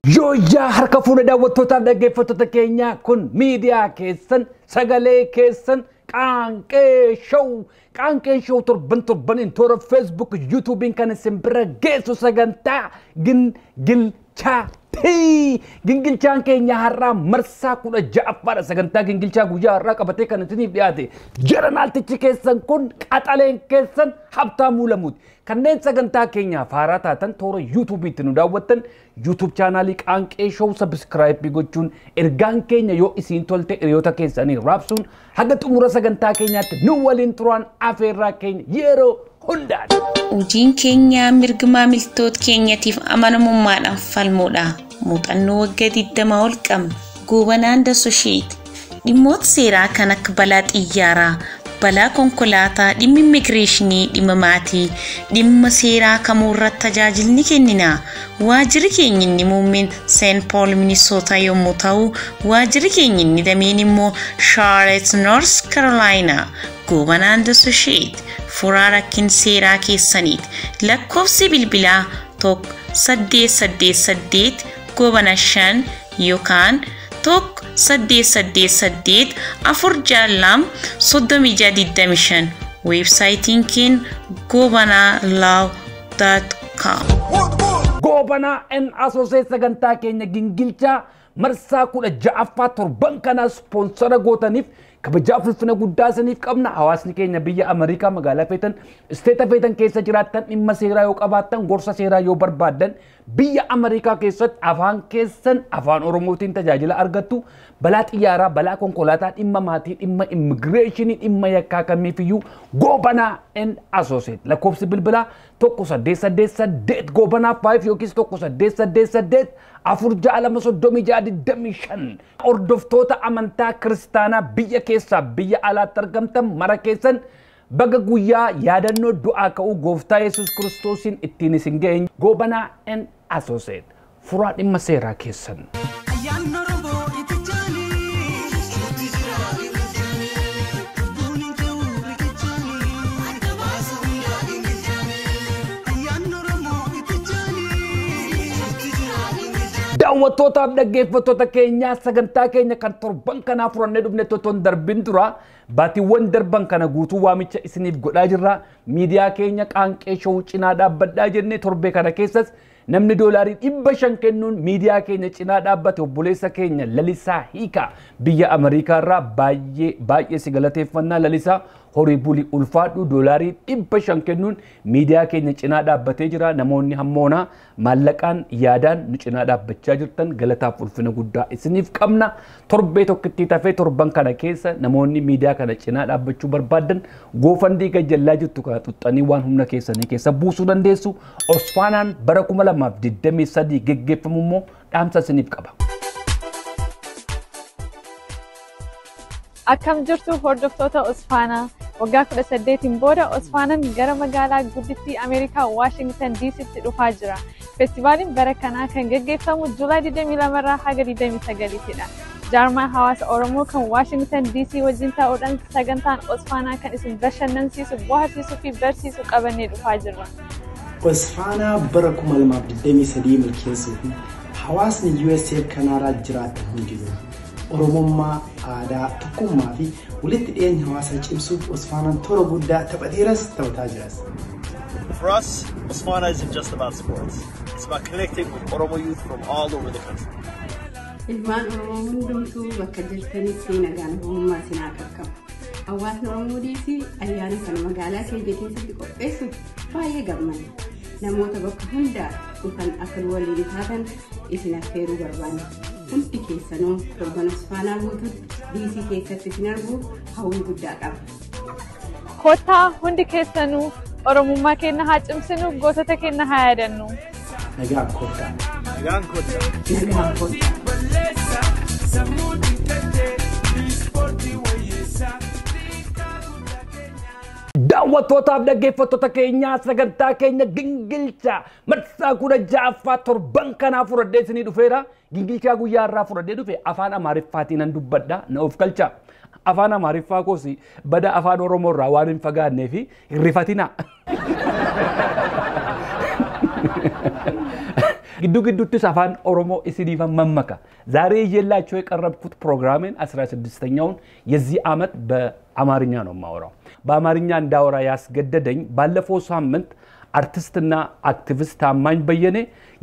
Yooyyaa harka fuula daawwattootaaf dhaggeeffattoota keenyaa kun miidiyaa keessan sagalee keessan qaanqee show qaanqee show torban torbaniin toora feesbuuk yuutuubiin kan isin bira geessu sagantaa gingilchaati. Gingilchaan keenya har'aa marsaa kudha ja'affaadha sagantaa gingilchaa guyyaa har'aa qabatee kan isiniif dhiyaate jeranaaltichi keessan kun qaxaleen keessan habtaamuu lamuuti. Kanneen sagantaa keenyaaf haaraa taatan toora yuutuubiitti nu daawwattan yuutuub chaanaalii qaanqee show sabiskiraayipii gochuun ergaan keenya yoo isiin tolte hiriyoota keessanii raabsuun haga xumura sagantaa keenyaatti nu waliin turaan afeerraa keenya yeroo hundaadha. Hojiin keenya mirga maamiltoota keenyatiif amanamummaadhaan falmuudha. Muuxannoo waggaa 20 ol qabna. Goobanaan Dasosheet. Dhimmoota seeraa kan akka balaa xiyyaaraa, balaa konkolaataa, dhimma immigireeshinii, dhimma maatii, dhimma seeraa kamuu irratti tajaajilni kennina. Waajjirri keenya inni muummeen Seent Pool Minisoota yommuu ta'u, waajjirri keenya inni dameen immoo Charlotte North Carolina. Goobanaan Dasosheet. Furaa rakkin seeraa keessaniiti. Lakkoofsi bilbilaa tokko saddeet saddeet saddeet goobana shan yookaan tokko saddeet saddeet saddeet afur jaallam soddomii jaha digdami shan weebsaayitiin keenya goobanaa laaw daat kaam. Goobanaa N Asoosee sagantaa keenya gingilchaa marsaa kudha ja'affaa torban kanaa ispoonsara gootaniif kabajaaf ulfina guddaa isiniif qabna hawaasni keenya biyya Ameerikaa magaalaa feetan isteeta feetan keessa jiraattan dhimma seeraa yoo qabaattan gorsa seeraa yoo barbaaddan biyya Ameerikaa keessatti afaan keessan afaan Oromootiin tajaajila argattu balaa xiyyaaraa balaa konkolaataa dhimma maatii dhimma immigireeshinii dhimma yakkaa kamiifiyyuu goobanaa and asooseet lakkoofsi bilbilaa tokko saddeet saddeet saddeet goobanaa faayif yookiis tokko saddeet saddeet saddeet afur ja'a lama soddomii ja'a digdamii shan hordoftoota amantaa kiristaanaa biyya keessaa biyya alaatti argamtan mara keessan baga guyyaa yaadannoo du'aa ka'uu gooftaa yesus kiristoosiin ittiin isin ga'e goobanaa and asooseet furaa dhimma seeraa keessan. daawwattootaaf dhaggeeffattoota keenyaa sagantaa keenya kan torban kanaa furannee dhufne totoon darbin dura baatiiwwan darban kana guutuu waamicha isiniif godhaa jirra miidiyaa keenya qaanqee showuu cinaa dhaabbadhaa jennee torbee kana keessas namni doolaarii dhibba shan kennuun miidiyaa keenya cinaa dhaabbate obboleessa keenya lalisaa hiika biyya ameerikaa irraa baay'ee baay'ee si galateeffannaa lalisaa horii bulii ulfaadhu doolaarii dhibba shan kennuun miidiyaa keenya cinaa dhaabbatee jira namoonni hammoonaa maallaqaan yaadaan nu cinaa dhaabbachaa jirtan galataaf ulfina guddaa isiniif qabna torbee tokkittii tafee torban kana keessa namoonni miidiyaa kana cinaa dhaabbachuu barbaadan goofandii gajjallaa jirtu kana xuxxanii waan humna keessanii keessa buusuu dandeessu osfaanaan bara kuma lamaaf digdamii sadii geggeeffamu immoo dhaamsa isiniif qaba. Akkam jirtu hordoftoota Osfaanaa waggaa kudha saddeetiin booda Osfaanaan gara magaalaa guddittii Ameerikaa Waashingtan DC'tti dhufaa jira. Feestivaaliin bara kanaa kan gaggeeffamu Juulaay 22 irraa haga 29 Jaarmaan hawaasa Oromoo kan Waashingtan DC wajjin ta'uudhaan sagantaan Osfaanaa kan isin bashannansiisu, bohaarsiisuu fi barsiisu qabannee dhufaa jirra. Osfaanaa bara 2023 milkeessuu fi hawaasni USA kanarraa jiraatan hundinuu Oromummaa, aadaa, tokkummaa fi walitti dhiyeenya hawaasaa cimsuuf Osfaanaan toora guddaa taphateeras taphataa jiras. For us, Osmana isn't just about sports. It's about connecting with Oromo youth from all over the country. Ilmaan Oromoo hundumtuu bakka jirtanitti nagaan oromummaa sinaa qaqqabu. Hawaasni Oromoo diisii ayyaana kana magaalaa keenya keessatti qopheessuuf baay'ee gammada. Namoota bakka hundaa dhufan akka waliin taatan isin affeeruu barbaanna. Hundi keessanoo torban Osfaanaa guutuutti diisii keessatti isin arguuf hawwii guddaa qaba. Kottaa hundi keessanuu Oromummaa keenya haa cimsinu gootota keenya haa yaadannu. Nagaan kottaa. Nagaan kottaa. Nagaan kottaa. daawwattootaaf dhaggeeffattoota keenyaa sagantaa keenya gingilchaa marsaa kudha ja'affaa torban kanaa fudhadhee isinii dhufeera gingilchaa guyyaa irraa fudhadhee dhufe afaan amaariffaatiin nan dubbadha na of galcha afaan amaariffaa koos bada afaan oromoo irraa waan hin fagaannee fi hin rifatina ግዱ ግዱትስ አፋን ኦሮሞ ኢሲዲፈን መመካ ዛሬ ይዤላቸው የቀረብኩት ፕሮግራሜን 16ኛውን የዚህ ዓመት በአማርኛ ነው የማወራው። በአማርኛ እንዳወራ ያስገደደኝ ባለፈው ሳምንት አርቲስትና አክቲቪስት ታማኝ በየኔ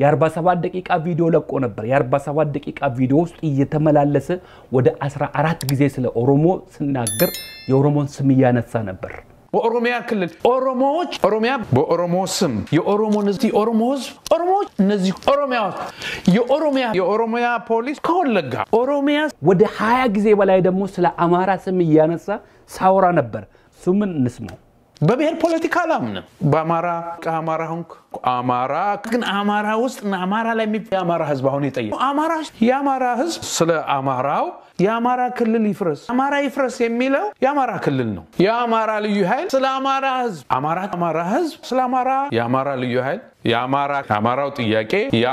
የ47 ደቂቃ ቪዲዮ ለቆ ነበር። የ47 ደቂቃ ቪዲዮ ውስጥ እየተመላለሰ ወደ 14 ጊዜ ስለ ኦሮሞ ስናገር የኦሮሞን ስም እያነሳ ነበር። በኦሮሚያ ክልል ኦሮሞዎች ኦሮሚያ በኦሮሞ ስም የኦሮሞን ህዝብ የኦሮሞ ህዝብ ኦሮሞዎች እነዚህ ኦሮሚያ የኦሮሚያ የኦሮሚያ ፖሊስ ከወለጋ ኦሮሚያ ወደ 20 ጊዜ በላይ ደግሞ ስለ አማራ ስም እያነሳ ሳወራ ነበር። እሱምን እንስማው። በብሔር ፖለቲካ አላምንም። በአማራ ከአማራ ሆንክ አማራ ግን አማራ ውስጥ እና አማራ ላይ የሚ የአማራ ህዝብ አሁን የጠየቅ አማራ የአማራ ህዝብ ስለ አማራው የአማራ ክልል ይፍረስ አማራ ይፍረስ የሚለው የአማራ ክልል ነው። የአማራ ልዩ ኃይል ስለ አማራ ህዝብ አማራ አማራ ህዝብ ስለ አማራ የአማራ ልዩ ኃይል የአማራ አማራው ጥያቄ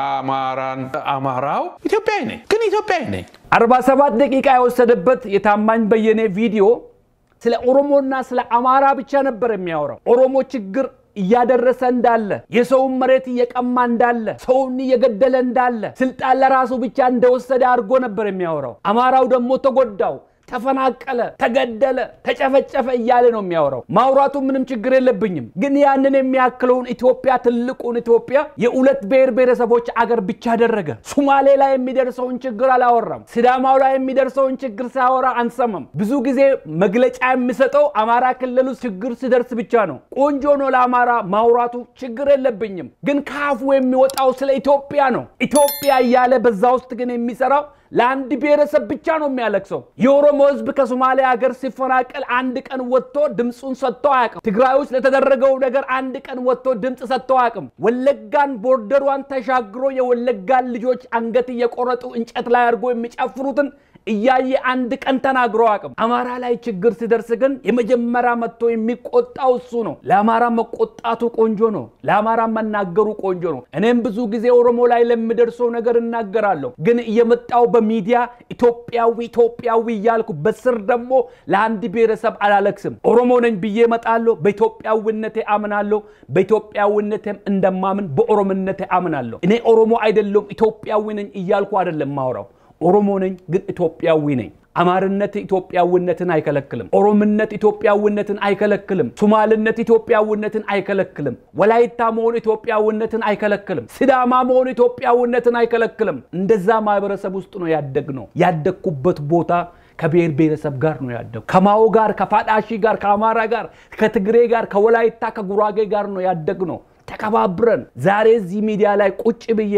የአማራን አማራው ኢትዮጵያዊ ነኝ ግን ኢትዮጵያዊ ነኝ 47 ደቂቃ የወሰደበት የታማኝ በየኔ ቪዲዮ ስለ ኦሮሞና ስለ አማራ ብቻ ነበር የሚያወራው። ኦሮሞ ችግር እያደረሰ እንዳለ፣ የሰውን መሬት እየቀማ እንዳለ፣ ሰውን እየገደለ እንዳለ፣ ስልጣን ለራሱ ብቻ እንደወሰደ አድርጎ ነበር የሚያወራው። አማራው ደግሞ ተጎዳው፣ ተፈናቀለ፣ ተገደለ፣ ተጨፈጨፈ እያለ ነው የሚያወራው። ማውራቱ ምንም ችግር የለብኝም። ግን ያንን የሚያክለውን ኢትዮጵያ ትልቁን ኢትዮጵያ የሁለት ብሔር ብሔረሰቦች አገር ብቻ አደረገ። ሱማሌ ላይ የሚደርሰውን ችግር አላወራም። ሲዳማው ላይ የሚደርሰውን ችግር ሲያወራ አንሰማም። ብዙ ጊዜ መግለጫ የሚሰጠው አማራ ክልል ውስጥ ችግር ሲደርስ ብቻ ነው። ቆንጆ ነው ለአማራ ማውራቱ ችግር የለብኝም። ግን ከአፉ የሚወጣው ስለ ኢትዮጵያ ነው። ኢትዮጵያ እያለ በዛ ውስጥ ግን የሚሰራው ለአንድ ብሔረሰብ ብቻ ነው የሚያለቅሰው። የኦሮሞ ሕዝብ ከሶማሌ ሀገር ሲፈናቀል አንድ ቀን ወጥቶ ድምፁን ሰጥቶ አያውቅም። ትግራይ ውስጥ ለተደረገው ነገር አንድ ቀን ወጥቶ ድምፅ ሰጥቶ አያውቅም። ወለጋን ቦርደሯን ተሻግሮ የወለጋን ልጆች አንገት እየቆረጡ እንጨት ላይ አድርጎ የሚጨፍሩትን እያየ አንድ ቀን ተናግሮ አቅም አማራ ላይ ችግር ሲደርስ ግን የመጀመሪያ መጥቶ የሚቆጣው እሱ ነው። ለአማራ መቆጣቱ ቆንጆ ነው። ለአማራ መናገሩ ቆንጆ ነው። እኔም ብዙ ጊዜ ኦሮሞ ላይ ለሚደርሰው ነገር እናገራለሁ። ግን እየመጣው በሚዲያ ኢትዮጵያዊ ኢትዮጵያዊ እያልኩ በስር ደግሞ ለአንድ ብሔረሰብ አላለቅስም። ኦሮሞ ነኝ ብዬ እመጣለሁ። በኢትዮጵያዊነቴ አምናለሁ። በኢትዮጵያዊነቴም እንደማምን በኦሮምነቴ አምናለሁ። እኔ ኦሮሞ አይደለም ኢትዮጵያዊ ነኝ እያልኩ አይደለም ማውራው ኦሮሞ ነኝ ግን ኢትዮጵያዊ ነኝ። አማርነት ኢትዮጵያዊነትን አይከለክልም። ኦሮምነት ኢትዮጵያዊነትን አይከለክልም። ሱማልነት ኢትዮጵያዊነትን አይከለክልም። ወላይታ መሆን ኢትዮጵያዊነትን አይከለክልም። ሲዳማ መሆን ኢትዮጵያዊነትን አይከለክልም። እንደዛ ማህበረሰብ ውስጥ ነው ያደግነው። ያደግኩበት ቦታ ከብሔር ብሔረሰብ ጋር ነው ያደጉ። ከማኦ ጋር፣ ከፋዳሺ ጋር፣ ከአማራ ጋር፣ ከትግሬ ጋር፣ ከወላይታ ከጉራጌ ጋር ነው ያደግነው። ተከባብረን ዛሬ እዚህ ሚዲያ ላይ ቁጭ ብዬ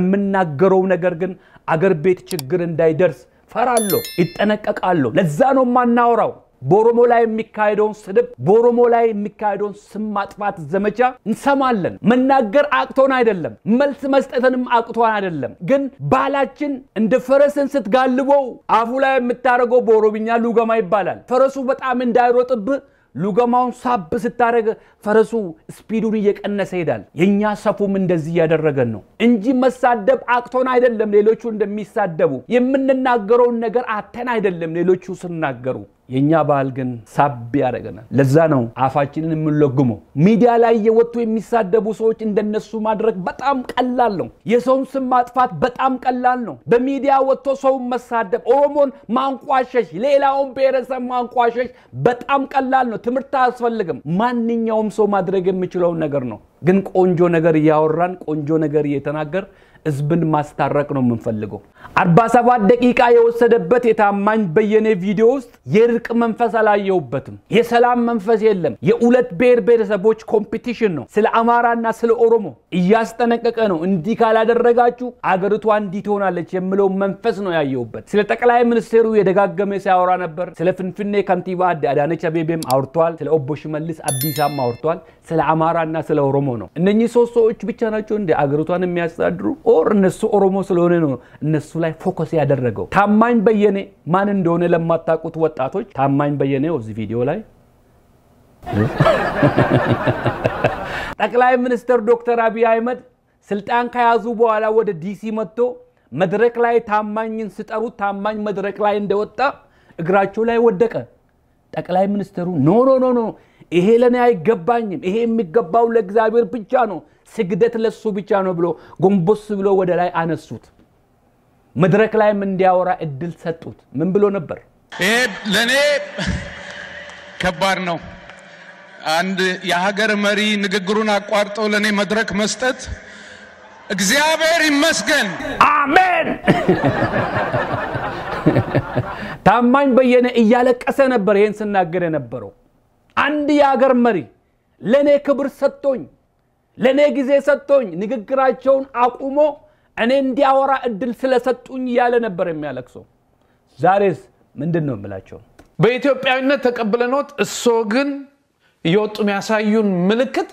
በምናገረው ነገር ግን አገር ቤት ችግር እንዳይደርስ ፈራለሁ፣ ይጠነቀቃለሁ። ለዛ ነው የማናወራው። በኦሮሞ ላይ የሚካሄደውን ስድብ፣ በኦሮሞ ላይ የሚካሄደውን ስም ማጥፋት ዘመቻ እንሰማለን። መናገር አቅቶን አይደለም፣ መልስ መስጠትንም አቅቶን አይደለም። ግን ባህላችን እንደ ፈረስን ስትጋልበው አፉ ላይ የምታደርገው በኦሮምኛ ሉገማ ይባላል። ፈረሱ በጣም እንዳይሮጥብህ ሉገማውን ሳብ ስታደረግ ፈረሱ ስፒዱን እየቀነሰ ይሄዳል። የእኛ ሰፉም እንደዚህ እያደረገን ነው እንጂ መሳደብ አቅቶን አይደለም። ሌሎቹ እንደሚሳደቡ የምንናገረውን ነገር አተን አይደለም ሌሎቹ ስናገሩ። የእኛ ባህል ግን ሳብ ያደረገናል። ለዛ ነው አፋችንን የምንለጉመው። ሚዲያ ላይ እየወጡ የሚሳደቡ ሰዎች እንደነሱ ማድረግ በጣም ቀላል ነው። የሰውን ስም ማጥፋት በጣም ቀላል ነው። በሚዲያ ወጥቶ ሰውን መሳደብ፣ ኦሮሞን ማንቋሸሽ፣ ሌላውን ብሔረሰብ ማንቋሸሽ በጣም ቀላል ነው። ትምህርት አያስፈልግም። ማንኛውም ሰው ማድረግ የሚችለውን ነገር ነው። ግን ቆንጆ ነገር እያወራን ቆንጆ ነገር እየተናገር ህዝብን ማስታረቅ ነው የምንፈልገው። 47 ደቂቃ የወሰደበት የታማኝ በየኔ ቪዲዮ ውስጥ የእርቅ መንፈስ አላየሁበትም። የሰላም መንፈስ የለም። የሁለት ብሔር ብሔረሰቦች ኮምፒቲሽን ነው። ስለ አማራና ስለ ኦሮሞ እያስጠነቀቀ ነው። እንዲህ ካላደረጋችሁ አገሪቷ እንዲህ ትሆናለች የሚለው መንፈስ ነው ያየሁበት። ስለ ጠቅላይ ሚኒስትሩ የደጋገመ ሲያወራ ነበር። ስለ ፍንፍኔ ከንቲባ አዳነች አቤቤም አውርተዋል። ስለ ኦቦ ሽመልስ አብዲሳም አውርተዋል። ስለ አማራና ስለ ኦሮሞ ነው። እነኚህ ሶስት ሰዎች ብቻ ናቸው እንደ አገሪቷን የሚያስተዳድሩ ኦር እነሱ ኦሮሞ ስለሆነ ነው እነሱ ላይ ፎከስ ያደረገው። ታማኝ በየኔ ማን እንደሆነ ለማታውቁት ወጣቶች ታማኝ በየኔ እዚህ ቪዲዮ ላይ ጠቅላይ ሚኒስትር ዶክተር አብይ አህመድ ስልጣን ከያዙ በኋላ ወደ ዲሲ መጥቶ መድረክ ላይ ታማኝን ሲጠሩት ታማኝ መድረክ ላይ እንደወጣ እግራቸው ላይ ወደቀ። ጠቅላይ ሚኒስትሩ ኖ ኖ ኖ ኖ ይሄ ለእኔ አይገባኝም፣ ይሄ የሚገባው ለእግዚአብሔር ብቻ ነው፣ ስግደት ለሱ ብቻ ነው ብሎ ጎንበስ ብሎ ወደ ላይ አነሱት። መድረክ ላይም እንዲያወራ እድል ሰጡት። ምን ብሎ ነበር? ይሄ ለእኔ ከባድ ነው። አንድ የሀገር መሪ ንግግሩን አቋርጠው ለእኔ መድረክ መስጠት እግዚአብሔር ይመስገን። አሜን። ታማኝ በየነ እያለቀሰ ነበር ይሄን ስናገር የነበረው። አንድ የሀገር መሪ ለእኔ ክብር ሰጥቶኝ፣ ለእኔ ጊዜ ሰጥቶኝ ንግግራቸውን አቁሞ እኔ እንዲያወራ እድል ስለሰጡኝ እያለ ነበር የሚያለቅሰው። ዛሬስ ምንድን ነው የምላቸው? በኢትዮጵያዊነት ተቀብለኖት እሶ ግን እየወጡ የሚያሳዩን ምልክት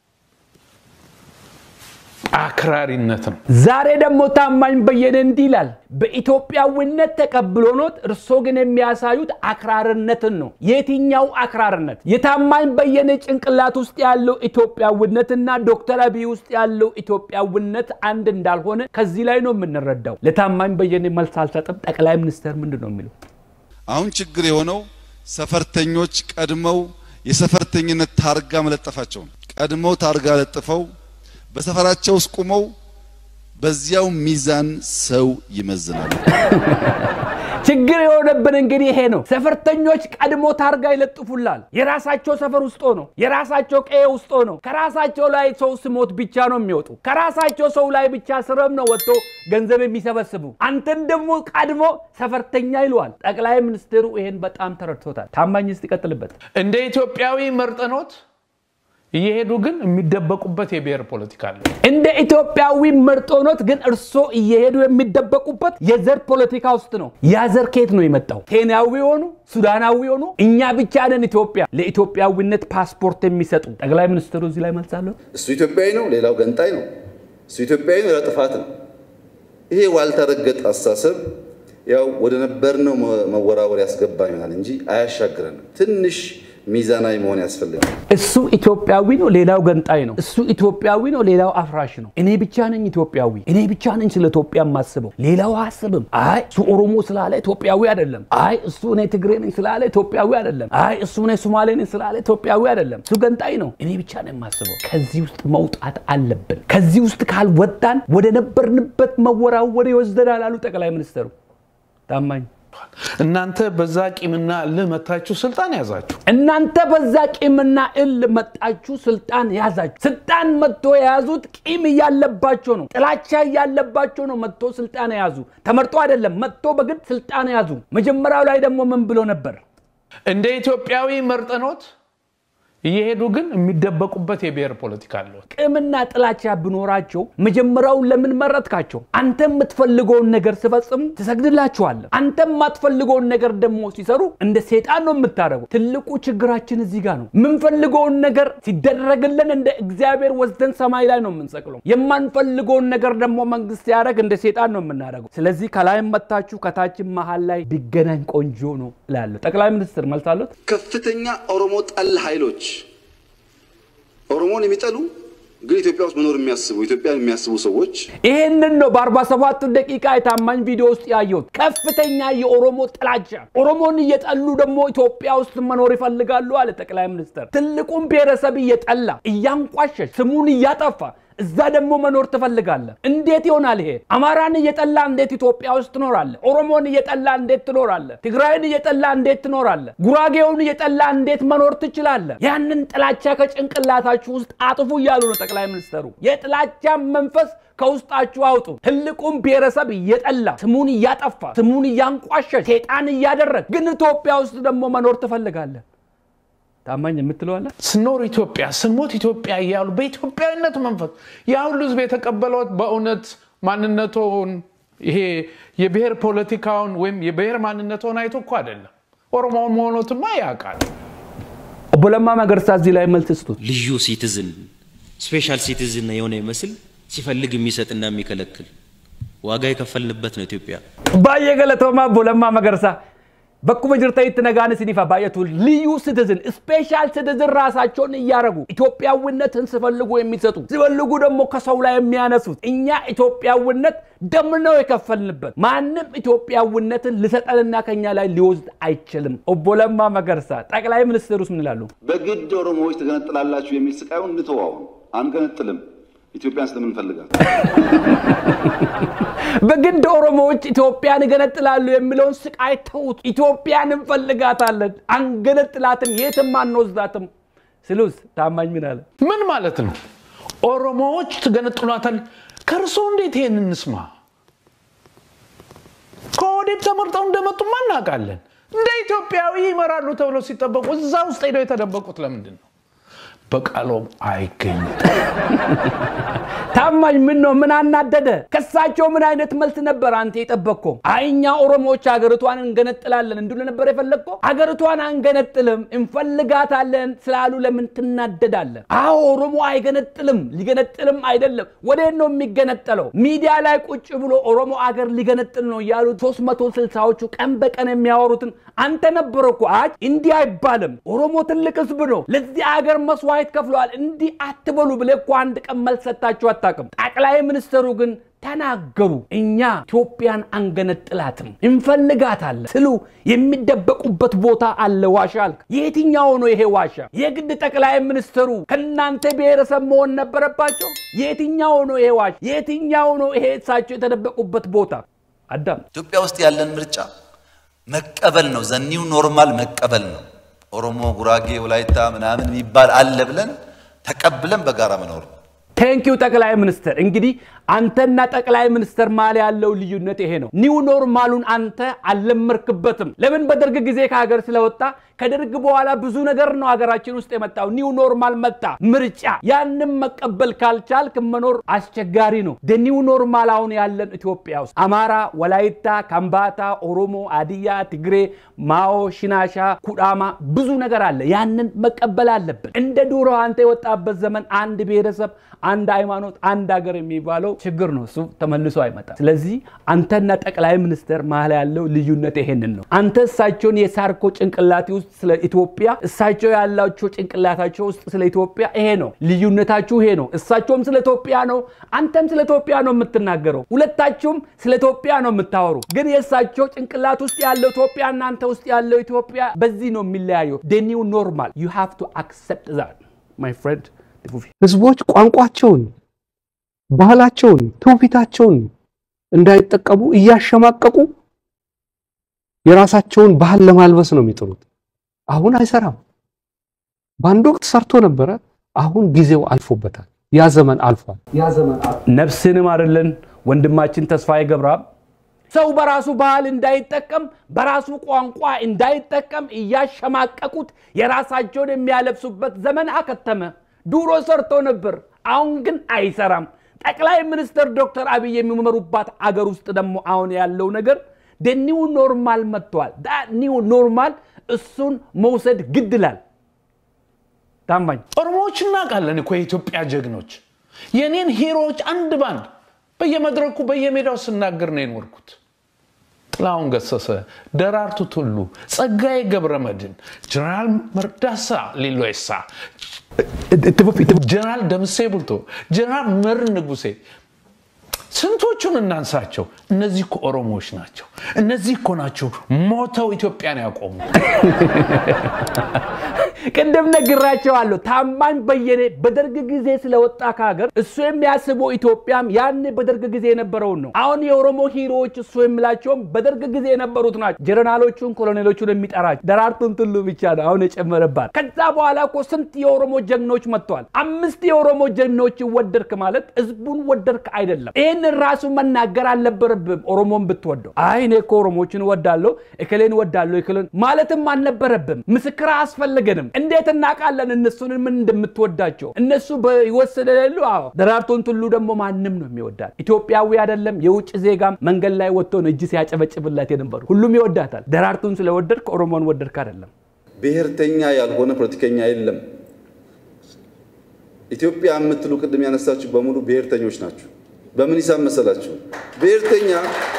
አክራሪነት ነው። ዛሬ ደግሞ ታማኝ በየነ እንዲህ ይላል፣ በኢትዮጵያዊነት ተቀብሎኖት እርሶ ግን የሚያሳዩት አክራርነትን ነው። የትኛው አክራርነት? የታማኝ በየነ ጭንቅላት ውስጥ ያለው ኢትዮጵያዊነትና ዶክተር አብይ ውስጥ ያለው ኢትዮጵያዊነት አንድ እንዳልሆነ ከዚህ ላይ ነው የምንረዳው። ለታማኝ በየነ መልስ አልሰጥም። ጠቅላይ ሚኒስትር ምንድን ነው የሚለው? አሁን ችግር የሆነው ሰፈርተኞች ቀድመው የሰፈርተኝነት ታርጋ መለጠፋቸው ነው። ቀድመው ታርጋ ለጥፈው በሰፈራቸው ውስጥ ቁመው በዚያው ሚዛን ሰው ይመዝናሉ። ችግር የሆነብን እንግዲህ ይሄ ነው። ሰፈርተኞች ቀድሞ ታርጋ ይለጥፉላል። የራሳቸው ሰፈር ውስጥ ሆኖ የራሳቸው ቀዬ ውስጥ ሆኖ ከራሳቸው ላይ ሰው ስሞት ብቻ ነው የሚወጡ። ከራሳቸው ሰው ላይ ብቻ ስረም ነው ወጥቶ ገንዘብ የሚሰበስቡ። አንተን ደግሞ ቀድሞ ሰፈርተኛ ይለዋል። ጠቅላይ ሚኒስትሩ ይሄን በጣም ተረድቶታል። ታማኝ እስቲ ይቀጥልበት። እንደ ኢትዮጵያዊ መርጠኖት እየሄዱ ግን የሚደበቁበት የብሔር ፖለቲካ አለ። እንደ ኢትዮጵያዊ መርጦኖት ግን እርሶ እየሄዱ የሚደበቁበት የዘር ፖለቲካ ውስጥ ነው። ያ ዘር ከየት ነው የመጣው? ኬንያዊ ሆኑ ሱዳናዊ ሆኑ እኛ ብቻ ነን ኢትዮጵያ ለኢትዮጵያዊነት ፓስፖርት የሚሰጡ። ጠቅላይ ሚኒስትሩ እዚህ ላይ መልሳለሁ። እሱ ኢትዮጵያዊ ነው፣ ሌላው ገንጣይ ነው። እሱ ኢትዮጵያዊ ነው፣ ሌላው ጥፋት ነው። ይሄ ዋልታ ረገጥ አስተሳሰብ ያው ወደ ነበርነው መወራወር ያስገባ ይሆናል እንጂ አያሻግረንም። ትንሽ ሚዛናዊ መሆን ያስፈልጋል። እሱ ኢትዮጵያዊ ነው፣ ሌላው ገንጣይ ነው። እሱ ኢትዮጵያዊ ነው፣ ሌላው አፍራሽ ነው። እኔ ብቻ ነኝ ኢትዮጵያዊ፣ እኔ ብቻ ነኝ ስለ ኢትዮጵያ የማስበው፣ ሌላው አያስብም። አይ እሱ ኦሮሞ ስላለ ኢትዮጵያዊ አይደለም። አይ እሱ እኔ ትግሬ ነኝ ስላለ ኢትዮጵያዊ አይደለም። አይ እሱ እኔ ሶማሌ ነኝ ስላለ ኢትዮጵያዊ አይደለም። እሱ ገንጣይ ነው፣ እኔ ብቻ ነኝ የማስበው። ከዚህ ውስጥ መውጣት አለብን። ከዚህ ውስጥ ካልወጣን ወደ ነበርንበት መወራወር ይወስደናል አሉ ጠቅላይ ሚኒስትሩ ታማኝ እናንተ በዛ ቂምና እልህ መታችሁ ስልጣን ያዛችሁ። እናንተ በዛ ቂምና እል መጣችሁ ስልጣን ያዛችሁ። ስልጣን መጥቶ የያዙት ቂም እያለባቸው ነው፣ ጥላቻ እያለባቸው ነው። መጥቶ ስልጣን የያዙ ተመርጦ አይደለም፣ መጥቶ በግድ ስልጣን የያዙ። መጀመሪያው ላይ ደግሞ ምን ብሎ ነበር? እንደ ኢትዮጵያዊ መርጠኖት እየሄዱ ግን የሚደበቁበት የብሔር ፖለቲካ አለው። ቂምና ጥላቻ ቢኖራቸው መጀመሪያውን ለምን መረጥካቸው? አንተ የምትፈልገውን ነገር ሲፈጽሙ ትሰግድላቸዋለህ። አንተ የማትፈልገውን ነገር ደግሞ ሲሰሩ እንደ ሴጣን ነው የምታደርገው። ትልቁ ችግራችን እዚህ ጋር ነው። የምንፈልገውን ነገር ሲደረግልን እንደ እግዚአብሔር ወስደን ሰማይ ላይ ነው የምንሰቅለው። የማንፈልገውን ነገር ደግሞ መንግስት ሲያደርግ እንደ ሴጣን ነው የምናደርገው። ስለዚህ ከላይም መታችሁ ከታችም መሀል ላይ ቢገናኝ ቆንጆ ነው እላለሁ። ጠቅላይ ሚኒስትር መልስ አሉት? ከፍተኛ ኦሮሞ ጠል ኃይሎች ኦሮሞን የሚጠሉ ግን ኢትዮጵያ ውስጥ መኖር የሚያስቡ ኢትዮጵያን የሚያስቡ ሰዎች ይህንን ነው በ47 ደቂቃ የታማኝ ቪዲዮ ውስጥ ያየሁት። ከፍተኛ የኦሮሞ ጥላቻ፣ ኦሮሞን እየጠሉ ደግሞ ኢትዮጵያ ውስጥ መኖር ይፈልጋሉ አለ ጠቅላይ ሚኒስትር። ትልቁን ብሔረሰብ እየጠላ እያንቋሸሽ ስሙን እያጠፋ እዛ ደግሞ መኖር ትፈልጋለህ። እንዴት ይሆናል ይሄ? አማራን እየጠላ እንዴት ኢትዮጵያ ውስጥ ትኖራለህ? ኦሮሞን እየጠላ እንዴት ትኖራለህ? ትግራይን እየጠላ እንዴት ትኖራለህ? ጉራጌውን እየጠላ እንዴት መኖር ትችላለህ? ያንን ጥላቻ ከጭንቅላታችሁ ውስጥ አጥፉ እያሉ ነው ጠቅላይ ሚኒስትሩ። የጥላቻ መንፈስ ከውስጣችሁ አውጡ። ትልቁን ብሔረሰብ እየጠላ ስሙን እያጠፋ ስሙን እያንቋሸሽ ሴጣን እያደረግ ግን ኢትዮጵያ ውስጥ ደግሞ መኖር ትፈልጋለህ። ታማኝ የምትለዋለ ስኖር ኢትዮጵያ ስሞት ኢትዮጵያ እያሉ በኢትዮጵያዊነት መንፈስ ያ ሁሉ ህዝብ የተቀበለው በእውነት ማንነቶን ይሄ የብሔር ፖለቲካውን ወይም የብሔር ማንነቶን አይቶ እኮ አይደለም። ኦሮሞ መሆኖትማ ያውቃል። ኦቦ ለማ መገርሳ እዚህ ላይ መልስ ስጡት። ልዩ ሲቲዝን ስፔሻል ሲቲዝን የሆነ ይመስል ሲፈልግ የሚሰጥና የሚከለክል ዋጋ የከፈልንበት ነው ኢትዮጵያ። ባየ ገለቶማ ኦቦ ለማ መገርሳ በኩመ ጅርተይት ነጋን ሲኒፋ ባየቱ ልዩ ሲቲዝን ስፔሻል ሲቲዝን ራሳቸውን እያረጉ ኢትዮጵያዊነትን ሲፈልጉ የሚሰጡ ሲፈልጉ ደግሞ ከሰው ላይ የሚያነሱት እኛ ኢትዮጵያዊነት ደም ነው የከፈልንበት። ማንም ኢትዮጵያዊነትን ልሰጠንና ከኛ ላይ ሊወስድ አይችልም። ኦቦ ለማ መገርሳ ጠቅላይ ሚኒስትሩስ ምን ይላሉ? በግድ ኦሮሞዎች ትገነጥላላችሁ የሚል ስቃዩን እንተዋው። አንገነጥልም። ኢትዮጵያን ስለምንፈልጋት በግድ ኦሮሞዎች ኢትዮጵያን እገነጥላሉ የሚለውን ስቃይ ተዉት። ኢትዮጵያን እንፈልጋታለን፣ አንገነጥላትም፣ የትም አንወስዳትም ስሉስ ታማኝ ምን አለ? ምን ማለት ነው? ኦሮሞዎች ትገነጥሏታል። ከእርሶ እንዴት ይሄን እንስማ? ከወዴት ተመርጠው እንደመጡማ እናውቃለን። እንደ ኢትዮጵያዊ ይመራሉ ተብለው ሲጠበቁ እዛ ውስጥ ሄደው የተደበቁት ለምንድን ነው? በቃሎም አይገኙም። ታማኝ ምን ነው? ምን አናደደ? ከሳቸው ምን አይነት መልስ ነበር አንተ የጠበቅከው? አይ እኛ ኦሮሞዎች ሀገሪቷን እንገነጥላለን እንድሉ ነበር የፈለግከው? ሀገሪቷን አንገነጥልም እንፈልጋታለን ስላሉ ለምን ትናደዳለን? አዎ ኦሮሞ አይገነጥልም፣ ሊገነጥልም አይደለም። ወዴት ነው የሚገነጠለው? ሚዲያ ላይ ቁጭ ብሎ ኦሮሞ አገር ሊገነጥል ነው እያሉ ሶስት መቶ ስልሳዎቹ ቀን በቀን የሚያወሩትን አንተ ነበረ እኮ። አይ እንዲህ አይባልም፣ ኦሮሞ ትልቅ ህዝብ ነው፣ ለዚህ አገር መስዋዕት ከፍለዋል፣ እንዲህ አትበሉ ብለህ እኮ አንድ ቀን መልስ ሰጥታችሁ አታውቅም። ጠቅላይ ሚኒስትሩ ግን ተናገሩ። እኛ ኢትዮጵያን አንገነጥላትም እንፈልጋታለን ስሉ የሚደበቁበት ቦታ አለ። ዋሻ አልክ። የትኛው ነው ይሄ ዋሻ? የግድ ጠቅላይ ሚኒስትሩ ከእናንተ ብሔረሰብ መሆን ነበረባቸው? የትኛው ነው ይሄ ዋሻ? የትኛው ነው ይሄ እሳቸው የተደበቁበት ቦታ? አዳም ኢትዮጵያ ውስጥ ያለን ምርጫ መቀበል ነው። ዘኒው ኖርማል መቀበል ነው። ኦሮሞ፣ ጉራጌ፣ ወላይታ ምናምን የሚባል አለ ብለን ተቀብለን በጋራ መኖር ነው። ቴንኪው ጠቅላይ ሚኒስትር። እንግዲህ አንተና ጠቅላይ ሚኒስትር መሀል ያለው ልዩነት ይሄ ነው። ኒው ኖርማሉን አንተ አልለመርክበትም። ለምን? በደርግ ጊዜ ከሀገር ስለወጣ ከደርግ በኋላ ብዙ ነገር ነው ሀገራችን ውስጥ የመጣው። ኒው ኖርማል መጣ፣ ምርጫ። ያንም መቀበል ካልቻልክ መኖር አስቸጋሪ ነው። ኒው ኖርማል አሁን ያለን ኢትዮጵያ ውስጥ አማራ፣ ወላይታ፣ ከምባታ፣ ኦሮሞ፣ አድያ፣ ትግሬ፣ ማኦ፣ ሽናሻ፣ ኩዳማ ብዙ ነገር አለ። ያንን መቀበል አለብን። እንደ ድሮ አንተ የወጣበት ዘመን አንድ ብሔረሰብ፣ አንድ ሃይማኖት፣ አንድ ሀገር የሚባለው ችግር ነው። እሱ ተመልሶ አይመጣም። ስለዚህ አንተና ጠቅላይ ሚኒስትር መሀል ያለው ልዩነት ይሄንን ነው። አንተ እሳቸውን የሳርኮ ጭንቅላቴ ውስጥ ስለ ኢትዮጵያ እሳቸው ያላቸው ጭንቅላታቸው ውስጥ ስለ ኢትዮጵያ ይሄ ነው ልዩነታችሁ፣ ይሄ ነው። እሳቸውም ስለ ኢትዮጵያ ነው፣ አንተም ስለ ኢትዮጵያ ነው የምትናገረው። ሁለታችሁም ስለ ኢትዮጵያ ነው የምታወሩ። ግን የእሳቸው ጭንቅላት ውስጥ ያለው ኢትዮጵያ እናንተ ውስጥ ያለው ኢትዮጵያ በዚህ ነው የሚለያየው። ኒው ኖርማል ዩ ሃቭ ቱ አክሰፕት ዛት ማይ ፍሬንድ ህዝቦች ቋንቋቸውን፣ ባህላቸውን፣ ትውፊታቸውን እንዳይጠቀሙ እያሸማቀቁ የራሳቸውን ባህል ለማልበስ ነው የሚጥሩት። አሁን አይሰራም። በአንድ ወቅት ሰርቶ ነበረ። አሁን ጊዜው አልፎበታል። ያ ዘመን አልፏል። ነፍስንም አይደለን ወንድማችን ተስፋዬ ገብረአብ ሰው በራሱ ባህል እንዳይጠቀም በራሱ ቋንቋ እንዳይጠቀም እያሸማቀቁት የራሳቸውን የሚያለብሱበት ዘመን አከተመ። ድሮ ሰርቶ ነበር፣ አሁን ግን አይሰራም። ጠቅላይ ሚኒስትር ዶክተር አብይ የሚመሩባት አገር ውስጥ ደግሞ አሁን ያለው ነገር ኒው ኖርማል መጥተዋል። ኒው ኖርማል እሱን መውሰድ ግድ ይላል። ታማኝ ኦሮሞዎች እናውቃለን እኮ የኢትዮጵያ ጀግኖች። የኔን ሂሮዎች አንድ ባንድ በየመድረኩ በየሜዳው ስናገር ነው የኖርኩት። ጥላሁን ገሰሰ፣ ደራርቱ ቱሉ፣ ጸጋዬ ገብረመድህን፣ ጀነራል መርዳሳ ሌሎሳ፣ ጀነራል ደምሴ ቡልቶ፣ ጀነራል መር ንጉሴ ስንቶቹን እናንሳቸው? እነዚህ እኮ ኦሮሞዎች ናቸው። እነዚህ እኮ ናቸው ሞተው ኢትዮጵያን ያቆሙ። ቅድም ነግራቸዋለሁ። ታማኝ በየነ በደርግ ጊዜ ስለወጣ ከሀገር እሱ የሚያስበው ኢትዮጵያም ያኔ በደርግ ጊዜ የነበረውን ነው። አሁን የኦሮሞ ሂሮዎች እሱ የሚላቸውም በደርግ ጊዜ የነበሩት ናቸው። ጀነራሎቹን፣ ኮሎኔሎቹን የሚጠራቸው ደራርቱን ቱሉ ብቻ ነው አሁን የጨመረባት። ከዛ በኋላ እኮ ስንት የኦሮሞ ጀግኖች መጥተዋል። አምስት የኦሮሞ ጀግኖች ወደድክ ማለት ህዝቡን ወደድክ አይደለም። ይህንን ራሱ መናገር አልነበረብም። ኦሮሞን ብትወደው አይ እኔ እኮ ኦሮሞችን እወዳለሁ እክሌን እወዳለሁ እክሌን ማለትም አልነበረብም። ምስክር አያስፈልገንም። እንዴት እናውቃለን እነሱን ምን እንደምትወዳቸው? እነሱ በህይወት ስለሌሉ። አዎ ደራርቱን ቱሉ ደግሞ ማንም ነው የሚወዳት። ኢትዮጵያዊ አይደለም የውጭ ዜጋም መንገድ ላይ ወጥቶ ነው እጅ ሲያጨበጭብላት የነበሩ። ሁሉም ይወዳታል። ደራርቱን ስለወደድክ ኦሮሞን ወደድክ አይደለም። ብሔርተኛ ያልሆነ ፖለቲከኛ የለም። ኢትዮጵያ የምትሉ ቅድም ያነሳችሁ በሙሉ ብሔርተኞች ናችሁ። በምን ሂሳብ መሰላችሁ? ብሔርተኛ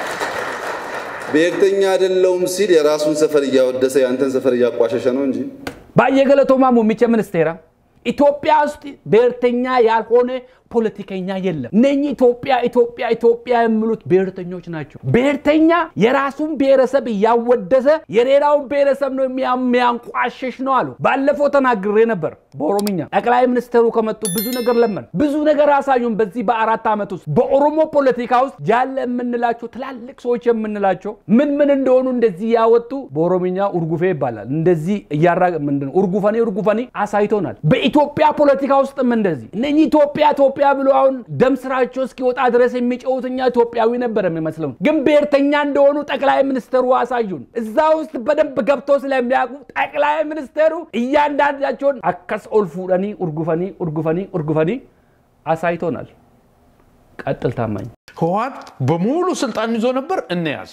ብሔርተኛ አይደለውም ሲል የራሱን ሰፈር እያወደሰ የአንተን ሰፈር እያቋሸሸ ነው እንጂ ባየ ገለቶማ ሙሚቸ ሚኒስቴራ ኢትዮጵያ ውስጥ ብሔርተኛ ያልሆነ ፖለቲከኛ የለም። እነኚህ ኢትዮጵያ ኢትዮጵያ ኢትዮጵያ የሚሉት ብሔርተኞች ናቸው። ብሔርተኛ የራሱን ብሔረሰብ እያወደሰ የሌላውን ብሔረሰብ ነው የሚያንቋሽሽ ነው አሉ። ባለፈው ተናግሬ ነበር በኦሮምኛ። ጠቅላይ ሚኒስትሩ ከመጡ ብዙ ነገር ለመን ብዙ ነገር አሳዩን። በዚህ በአራት ዓመት ውስጥ በኦሮሞ ፖለቲካ ውስጥ ያለ የምንላቸው ትላልቅ ሰዎች የምንላቸው ምን ምን እንደሆኑ እንደዚህ ያወጡ በኦሮምኛ ኡርጉፌ ይባላል። እንደዚህ እያራ ምንድን ኡርጉፈኔ ኡርጉፈኔ አሳይቶናል። በኢትዮጵያ ፖለቲካ ውስጥም እንደዚህ እነኚህ ኢትዮጵያ ኢትዮጵያ ብሎ አሁን ደም ስራቸው እስኪወጣ ድረስ የሚጨውት እኛ ኢትዮጵያዊ ነበር የሚመስለው፣ ግን ብሔርተኛ እንደሆኑ ጠቅላይ ሚኒስትሩ አሳዩን። እዛ ውስጥ በደንብ ገብቶ ስለሚያውቁ ጠቅላይ ሚኒስትሩ እያንዳንዳቸውን አከስ ኦልፉደኒ ኡርጉፈኒ ኡርጉፈኒ ኡርጉፈኒ አሳይቶናል። ቀጥል ታማኝ ህወሓት በሙሉ ስልጣን ይዞ ነበር፣ እንያዝ።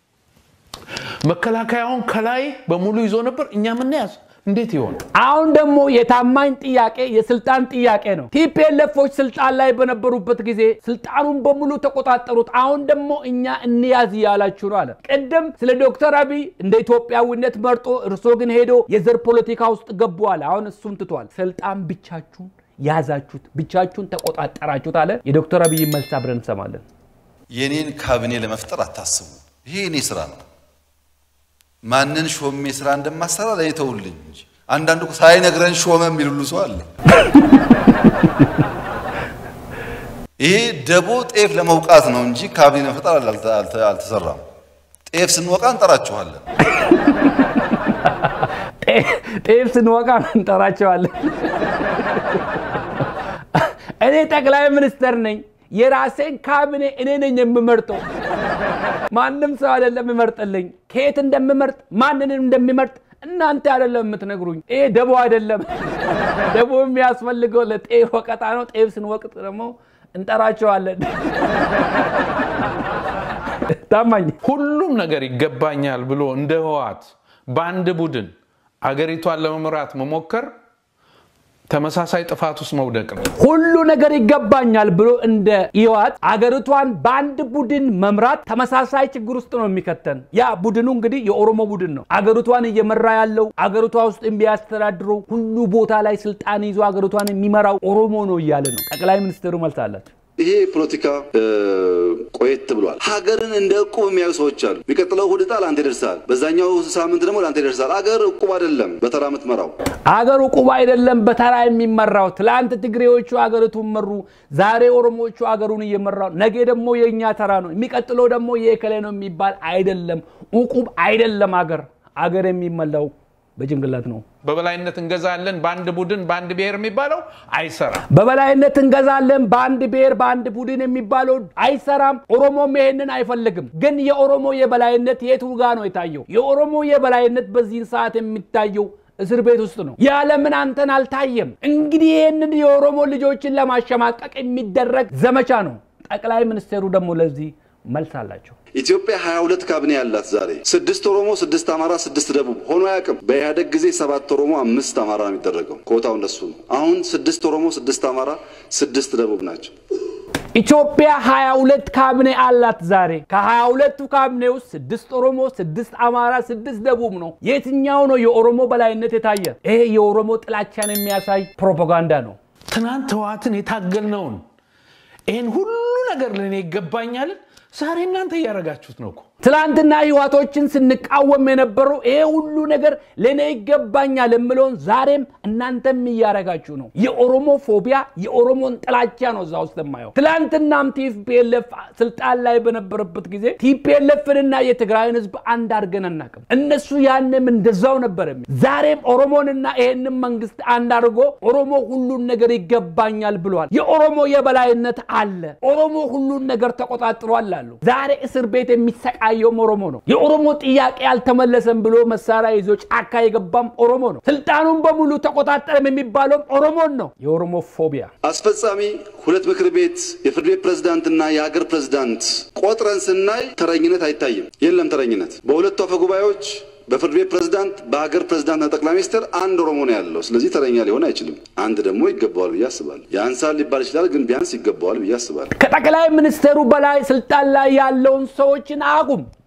መከላከያውን ከላይ በሙሉ ይዞ ነበር፣ እኛም እንያዝ። እንዴት ይሆን? አሁን ደግሞ የታማኝ ጥያቄ የስልጣን ጥያቄ ነው። ቲፒኤልኤፎች ስልጣን ላይ በነበሩበት ጊዜ ስልጣኑን በሙሉ ተቆጣጠሩት። አሁን ደግሞ እኛ እንያዝ እያላችሁ ነው አለ። ቅድም ስለ ዶክተር አብይ እንደ ኢትዮጵያዊነት መርጦ እርሶ ግን ሄዶ የዘር ፖለቲካ ውስጥ ገቡ አለ። አሁን እሱም ትቷል። ስልጣን ብቻችሁን ያዛችሁት፣ ብቻችሁን ተቆጣጠራችሁት አለ። የዶክተር አብይ መልስ አብረን እንሰማለን። የኔን ካቢኔ ለመፍጠር አታስቡ። ይሄ የኔ ስራ ነው። ማንን ሾሜ ስራ እንደማሰራ ለእኔ ተውልኝ እንጂ አንዳንዱ ሳይነግረን ሾመ የሚል ሁሉ ሰው አለ። ይሄ ደቦ ጤፍ ለመውቃት ነው እንጂ ካቢኔ ለመፍጠር አልተሰራም። ጤፍ ስንወቃ እንጠራችኋለን። ጤፍ ስንወቃ እንጠራቸዋለን። እኔ ጠቅላይ ሚኒስትር ነኝ። የራሴን ካቢኔ እኔ ነኝ የምመርጠው። ማንም ሰው አይደለም የሚመርጥልኝ። ከየት እንደምመርጥ ማንንም እንደሚመርጥ እናንተ አይደለም የምትነግሩኝ። ይሄ ደቦ አይደለም። ደቦ የሚያስፈልገው ለጤፍ ወቀጣ ነው። ጤፍ ስንወቅጥ ደግሞ እንጠራቸዋለን። ታማኝ ሁሉም ነገር ይገባኛል ብሎ እንደ ህወሓት በአንድ ቡድን አገሪቷን ለመምራት መሞከር ተመሳሳይ ጥፋት ውስጥ መውደቅ ነው። ሁሉ ነገር ይገባኛል ብሎ እንደ ህወሓት አገሪቷን በአንድ ቡድን መምራት ተመሳሳይ ችግር ውስጥ ነው የሚከተን። ያ ቡድኑ እንግዲህ የኦሮሞ ቡድን ነው። አገሪቷን እየመራ ያለው አገሪቷ ውስጥ የሚያስተዳድረው ሁሉ ቦታ ላይ ስልጣን ይዞ አገሪቷን የሚመራው ኦሮሞ ነው እያለ ነው። ጠቅላይ ሚኒስትሩ መልስ አላቸው። ይሄ ፖለቲካ ቆየት ብሏል። ሀገርን እንደ እቁብ የሚያዩ ሰዎች አሉ። የሚቀጥለው እሑድ ዕጣ ለአንተ ይደርሳል፣ በዛኛው ሳምንት ደግሞ ለአንተ ይደርሳል። አገር እቁብ አይደለም በተራ የምትመራው። አገር እቁብ አይደለም በተራ የሚመራው። ትላንት ትግሬዎቹ አገሪቱን መሩ፣ ዛሬ ኦሮሞዎቹ አገሩን እየመራው፣ ነገ ደግሞ የእኛ ተራ ነው፣ የሚቀጥለው ደግሞ የእከሌ ነው የሚባል አይደለም። እቁብ አይደለም። አገር አገር የሚመላው በጭንቅላት ነው። በበላይነት እንገዛለን በአንድ ቡድን በአንድ ብሔር የሚባለው አይሰራም። በበላይነት እንገዛለን በአንድ ብሔር በአንድ ቡድን የሚባለው አይሰራም። ኦሮሞም ይሄንን አይፈልግም። ግን የኦሮሞ የበላይነት የቱ ጋ ነው የታየው? የኦሮሞ የበላይነት በዚህን ሰዓት የሚታየው እስር ቤት ውስጥ ነው። ያለምን አንተን አልታየም። እንግዲህ ይህንን የኦሮሞ ልጆችን ለማሸማቀቅ የሚደረግ ዘመቻ ነው። ጠቅላይ ሚኒስትሩ ደግሞ ለዚህ መልስ አላቸው። ኢትዮጵያ 22 ካቢኔ ያላት ዛሬ ስድስት ኦሮሞ፣ ስድስት አማራ፣ ስድስት ደቡብ ሆኖ አያውቅም። በኢህአደግ ጊዜ ሰባት ኦሮሞ፣ አምስት አማራ ነው የሚደረገው። ኮታው እንደሱ ነው። አሁን ስድስት ኦሮሞ፣ ስድስት አማራ፣ ስድስት ደቡብ ናቸው። ኢትዮጵያ 22 ካቢኔ አላት ዛሬ። ከ22ቱ ካቢኔ ውስጥ ስድስት ኦሮሞ፣ ስድስት አማራ፣ ስድስት ደቡብ ነው። የትኛው ነው የኦሮሞ በላይነት የታየ? ይሄ የኦሮሞ ጥላቻን የሚያሳይ ፕሮፓጋንዳ ነው። ትናንት ህወሓትን የታገልነውን ይህን ሁሉ ነገር ለእኔ ይገባኛልን ዛሬ እናንተ እያደረጋችሁት ነው እኮ። ትላንትና ህዋቶችን ስንቃወም የነበረው ይሄ ሁሉ ነገር ለእኔ ይገባኛል የምለውን ዛሬም እናንተም እያደረጋችሁ ነው። የኦሮሞ ፎቢያ የኦሮሞን ጥላቻ ነው እዛ ውስጥ የማየው። ትላንትናም ቲፒኤልኤፍ ስልጣን ላይ በነበረበት ጊዜ ቲፒኤልኤፍንና የትግራይን ህዝብ አንድ አድርገን አናውቅም። እነሱ ያንም እንደዛው ነበር የሚል ዛሬም ኦሮሞንና ይሄንን መንግስት አንድ አድርጎ ኦሮሞ ሁሉን ነገር ይገባኛል ብሏል። የኦሮሞ የበላይነት አለ። ኦሮሞ ሁሉን ነገር ተቆጣጥሯል አሉ። ዛሬ እስር ቤት የሚሰቃ የሚያሰቃየውም ኦሮሞ ነው። የኦሮሞ ጥያቄ አልተመለሰም ብሎ መሳሪያ ይዞ ጫካ የገባም ኦሮሞ ነው። ስልጣኑን በሙሉ ተቆጣጠረም የሚባለውም ኦሮሞን ነው። የኦሮሞ ፎቢያ አስፈጻሚ ሁለት ምክር ቤት የፍርድ ቤት ፕሬዝዳንትና የሀገር ፕሬዝዳንት ቆጥረን ስናይ ተረኝነት አይታይም። የለም ተረኝነት በሁለቱ አፈ ጉባኤዎች በፍርድ ቤት ፕሬዝዳንት በሀገር ፕሬዝዳንትና ጠቅላይ ሚኒስትር አንድ ኦሮሞ ነው ያለው። ስለዚህ ተረኛ ሊሆን አይችልም። አንድ ደግሞ ይገባዋል ብዬ አስባለሁ። ያንሳል ሊባል ይችላል፣ ግን ቢያንስ ይገባዋል ብዬ አስባለሁ። ከጠቅላይ ሚኒስትሩ በላይ ስልጣን ላይ ያለውን ሰዎችን አቁም።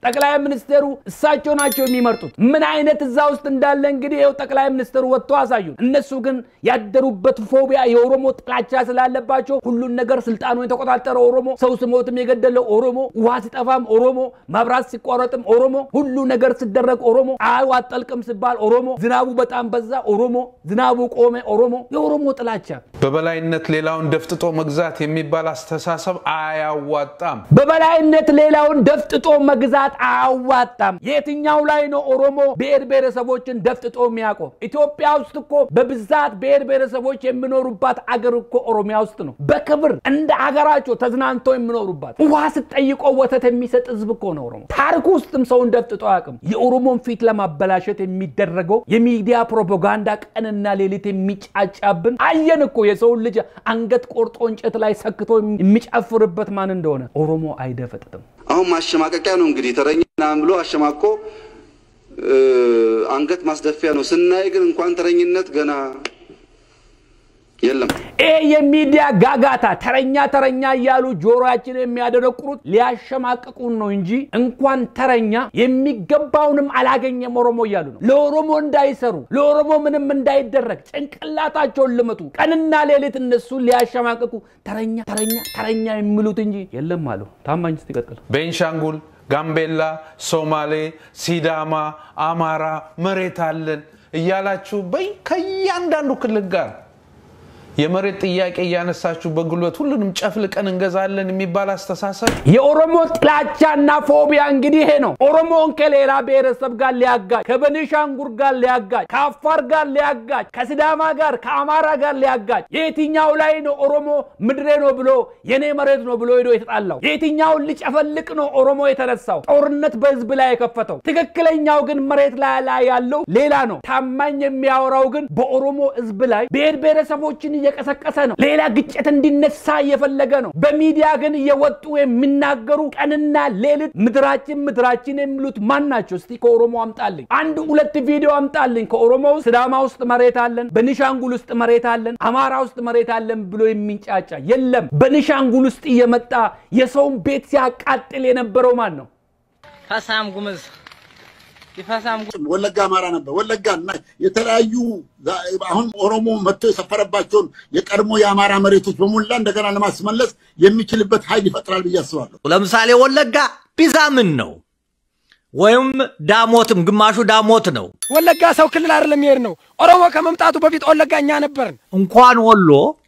ጠቅላይ ሚኒስቴሩ እሳቸው ናቸው የሚመርጡት። ምን አይነት እዛ ውስጥ እንዳለ እንግዲህ ይኸው ጠቅላይ ሚኒስትሩ ወጥቶ አሳዩን። እነሱ ግን ያደሩበት ፎቢያ የኦሮሞ ጥላቻ ስላለባቸው ሁሉን ነገር ስልጣኑ የተቆጣጠረ ኦሮሞ፣ ሰው ስሞትም የገደለው ኦሮሞ፣ ውሃ ሲጠፋም ኦሮሞ፣ መብራት ሲቋረጥም ኦሮሞ፣ ሁሉ ነገር ሲደረግ ኦሮሞ፣ አዩ አጠልቅም ሲባል ኦሮሞ፣ ዝናቡ በጣም በዛ ኦሮሞ፣ ዝናቡ ቆመ ኦሮሞ፣ የኦሮሞ ጥላቻ በበላይነት ሌላውን ደፍጥጦ መግዛት የሚባል አስተሳሰብ አያዋጣም። በበላይነት ሌላውን ደፍጥጦ መግዛት አያዋጣም። የትኛው ላይ ነው ኦሮሞ ብሔር ብሔረሰቦችን ደፍጥጦ የሚያውቀው? ኢትዮጵያ ውስጥ እኮ በብዛት ብሔር ብሔረሰቦች የሚኖሩባት አገር እኮ ኦሮሚያ ውስጥ ነው። በክብር እንደ አገራቸው ተዝናንተው የሚኖሩባት ውሃ ስጠይቆ ወተት የሚሰጥ ህዝብ እኮ ነው ኦሮሞ። ታሪክ ውስጥም ሰውን ደፍጥጦ አያውቅም። የኦሮሞን ፊት ለማበላሸት የሚደረገው የሚዲያ ፕሮፓጋንዳ ቀንና ሌሊት የሚጫጫብን አየን እኮ የሰውን ልጅ አንገት ቆርጦ እንጨት ላይ ሰክቶ የሚጨፍርበት ማን እንደሆነ ኦሮሞ አይደፈጥጥም። አሁን ማሸማቀቂያ ነው እንግዲህ ተረኛ ምናምን ብሎ አሸማቆ አንገት ማስደፊያ ነው። ስናይ ግን እንኳን ተረኝነት ገና የለም። ይሄ የሚዲያ ጋጋታ ተረኛ ተረኛ እያሉ ጆሮያችን የሚያደረቁሩት ሊያሸማቅቁን ነው እንጂ እንኳን ተረኛ የሚገባውንም አላገኘም ኦሮሞ እያሉ ነው። ለኦሮሞ እንዳይሰሩ፣ ለኦሮሞ ምንም እንዳይደረግ ጭንቅላታቸውን ልመቱ፣ ቀንና ሌሊት እነሱ ሊያሸማቅቁ ተረኛ ተረኛ ተረኛ የሚሉት እንጂ የለም አሉ። ታማኝ ስ ይቀጥል። ቤንሻንጉል፣ ጋምቤላ፣ ሶማሌ፣ ሲዳማ፣ አማራ መሬት አለን እያላችሁ በይ ከእያንዳንዱ ክልል ጋር የመሬት ጥያቄ እያነሳችሁ በጉልበት ሁሉንም ጨፍልቀን እንገዛለን የሚባል አስተሳሰብ የኦሮሞ ጥላቻና ፎቢያ እንግዲህ ይሄ ነው። ኦሮሞን ከሌላ ብሔረሰብ ጋር ሊያጋጭ፣ ከበኒሻንጉር ጋር ሊያጋጭ፣ ከአፋር ጋር ሊያጋጭ፣ ከሲዳማ ጋር ከአማራ ጋር ሊያጋጭ። የትኛው ላይ ነው ኦሮሞ ምድሬ ነው ብሎ የኔ መሬት ነው ብሎ ሄዶ የተጣላው? የትኛውን ሊጨፈልቅ ነው ኦሮሞ የተነሳው? ጦርነት በህዝብ ላይ የከፈተው? ትክክለኛው ግን መሬት ላይ ላይ ያለው ሌላ ነው። ታማኝ የሚያወራው ግን በኦሮሞ ህዝብ ላይ ብሔር ብሔረሰቦችን እየቀሰቀሰ ነው። ሌላ ግጭት እንዲነሳ እየፈለገ ነው። በሚዲያ ግን እየወጡ የሚናገሩ ቀንና ሌሊት ምድራችን ምድራችን የሚሉት ማን ናቸው? እስቲ ከኦሮሞ አምጣልኝ አንድ ሁለት ቪዲዮ አምጣልኝ። ከኦሮሞ ውስጥ ስዳማ ውስጥ መሬት አለን፣ በኒሻንጉል ውስጥ መሬት አለን፣ አማራ ውስጥ መሬት አለን ብሎ የሚንጫጫ የለም። በኒሻንጉል ውስጥ እየመጣ የሰውን ቤት ሲያቃጥል የነበረው ማን ነው? ፈሳም ጉምዝ ይፈሳም ወለጋ አማራ ነበር። ወለጋ እና የተለያዩ አሁን ኦሮሞ መጥቶ የሰፈረባቸውን የቀድሞ የአማራ መሬቶች በሙላ እንደገና ለማስመለስ የሚችልበት ኃይል ይፈጥራል ብዬ አስባለሁ። ለምሳሌ ወለጋ ፒዛ ምን ነው ወይም ዳሞትም ግማሹ ዳሞት ነው። ወለጋ ሰው ክልል አይደለም ይሄድ ነው። ኦሮሞ ከመምጣቱ በፊት ወለጋ እኛ ነበርን። እንኳን ወሎ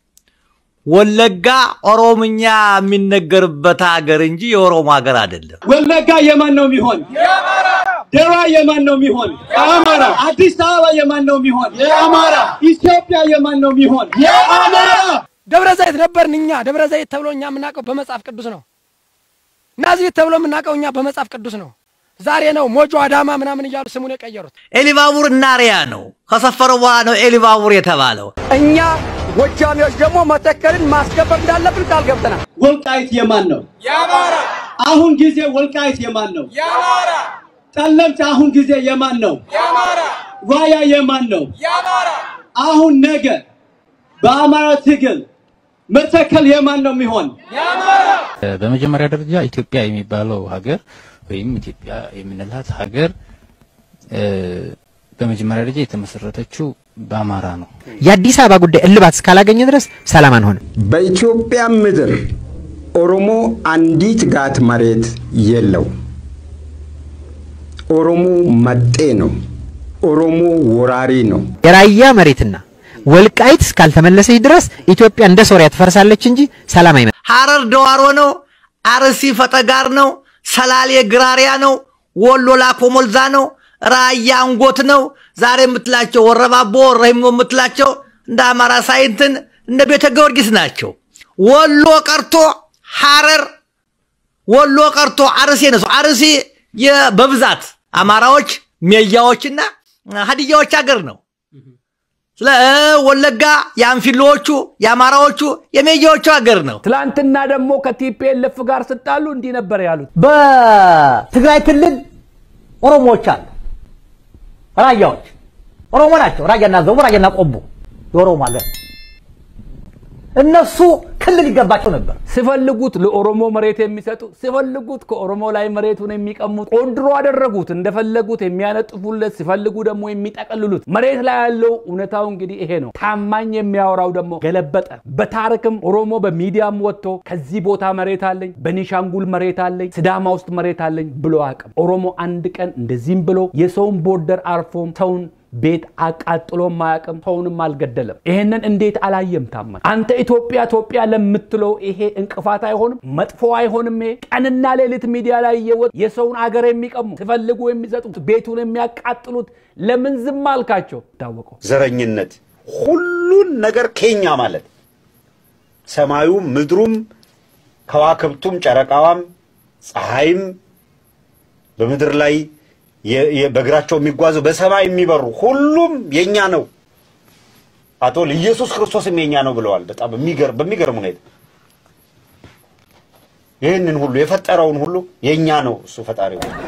ወለጋ ኦሮምኛ የሚነገርበት ሀገር እንጂ የኦሮሞ ሀገር አይደለም። ወለጋ የማን ነው የሚሆን? ደራ የማን ነው የሚሆን? የአማራ። አዲስ አበባ የማን ነው የሚሆን? የአማራ። ኢትዮጵያ የማን ነው የሚሆን? የአማራ። ደብረ ዘይት ነበርን እኛ። ደብረ ዘይት ተብሎ እኛ የምናውቀው በመጽሐፍ ቅዱስ ነው። ናዝሬት ተብሎ የምናውቀው እኛ በመጽሐፍ ቅዱስ ነው። ዛሬ ነው ሞጆ አዳማ ምናምን እያሉ ስሙን የቀየሩት። ኤሊባቡር እናሪያ ነው ከሰፈረ በኋላ ነው ኤሊባቡር የተባለው። እኛ ጎጃሚዎች ደግሞ መተከልን ማስከበር እንዳለብን ቃል ገብተናል። ወልቃይት የማን ነው? የአማራ። አሁን ጊዜ ወልቃይት የማን ነው? የአማራ። ጠለምት አሁን ጊዜ የማን ነው? የአማራ። ራያ የማን ነው? የአማራ። አሁን ነገ በአማራ ትግል መተከል የማን ነው የሚሆን? የአማራ። በመጀመሪያ ደረጃ ኢትዮጵያ የሚባለው ሀገር ወይም ኢትዮጵያ የምንላት ሀገር በመጀመሪያ ደረጃ የተመሰረተችው በአማራ ነው። የአዲስ አበባ ጉዳይ እልባት እስካላገኘ ድረስ ሰላም አንሆንም። በኢትዮጵያ ምድር ኦሮሞ አንዲት ጋት መሬት የለው። ኦሮሞ መጤ ነው። ኦሮሞ ወራሪ ነው። የራያ መሬትና ወልቃይት እስካልተመለሰች ድረስ ኢትዮጵያ እንደ ሶሪያ ትፈርሳለች እንጂ ሰላም አይመጣም። ሐረር ደዋሮ ነው። አርሲ ፈጠጋር ነው። ሰላሌ ግራሪያ ነው። ወሎ ላኮ ሞልዛ ነው። ራያ አንጎት ነው። ዛሬ የምትላቸው ወረባቦ ወረሂሞ የምትላቸው እንደ አማራ ሳይንትን እንደ ቤተ ጊዮርጊስ ናቸው። ወሎ ቀርቶ ሐረር፣ ወሎ ቀርቶ አርሲ ነው። አርሲ በብዛት አማራዎች፣ ሜያዎችና ሀዲያዎች ሀገር ነው። ስለ ወለጋ የአንፊሎዎቹ የአማራዎቹ የሜያዎቹ ሀገር ነው። ትላንትና ደግሞ ከቲፒኤልኤፍ ጋር ስጣሉ እንዲህ ነበር ያሉት። በትግራይ ክልል ኦሮሞዎች አሉ። ራያዎች ኦሮሞ ናቸው። ራያና ዘቡ፣ ራያና ቆቦ የኦሮሞ ሀገር። እነሱ ክልል ይገባቸው ነበር። ሲፈልጉት ለኦሮሞ መሬት የሚሰጡ ሲፈልጉት ከኦሮሞ ላይ መሬቱን የሚቀሙት ቆንድሮ አደረጉት። እንደፈለጉት የሚያነጥፉለት ሲፈልጉ ደግሞ የሚጠቀልሉት። መሬት ላይ ያለው እውነታው እንግዲህ ይሄ ነው። ታማኝ የሚያወራው ደግሞ ገለበጠ። በታሪክም ኦሮሞ በሚዲያም ወጥቶ ከዚህ ቦታ መሬት አለኝ፣ በኒሻንጉል መሬት አለኝ፣ ስዳማ ውስጥ መሬት አለኝ ብሎ አቅም ኦሮሞ አንድ ቀን እንደዚህም ብሎ የሰውን ቦርደር አርፎም ሰውን ቤት አቃጥሎ ማያቅም ሰውንም አልገደለም። ይሄንን እንዴት አላየም? ታመን አንተ ኢትዮጵያ ኢትዮጵያ ለምትለው ይሄ እንቅፋት አይሆንም? መጥፎ አይሆንም? ይሄ ቀንና ሌሊት ሚዲያ ላይ እየወጡ የሰውን አገር የሚቀሙ ሲፈልጉ የሚሰጡት ቤቱን የሚያቃጥሉት ለምን ዝም አልካቸው? ታወቀው ዘረኝነት ሁሉን ነገር ኬኛ ማለት ሰማዩም ምድሩም ከዋክብቱም ጨረቃዋም ፀሐይም በምድር ላይ የ- የ- በእግራቸው የሚጓዙ በሰማይ የሚበሩ ሁሉም የኛ ነው። አቶ ኢየሱስ ክርስቶስም የኛ ነው ብለዋል። በጣም በሚገርም በሚገርም ሁኔታ ይህንን ሁሉ የፈጠረውን ሁሉ የኛ ነው እሱ ፈጣሪ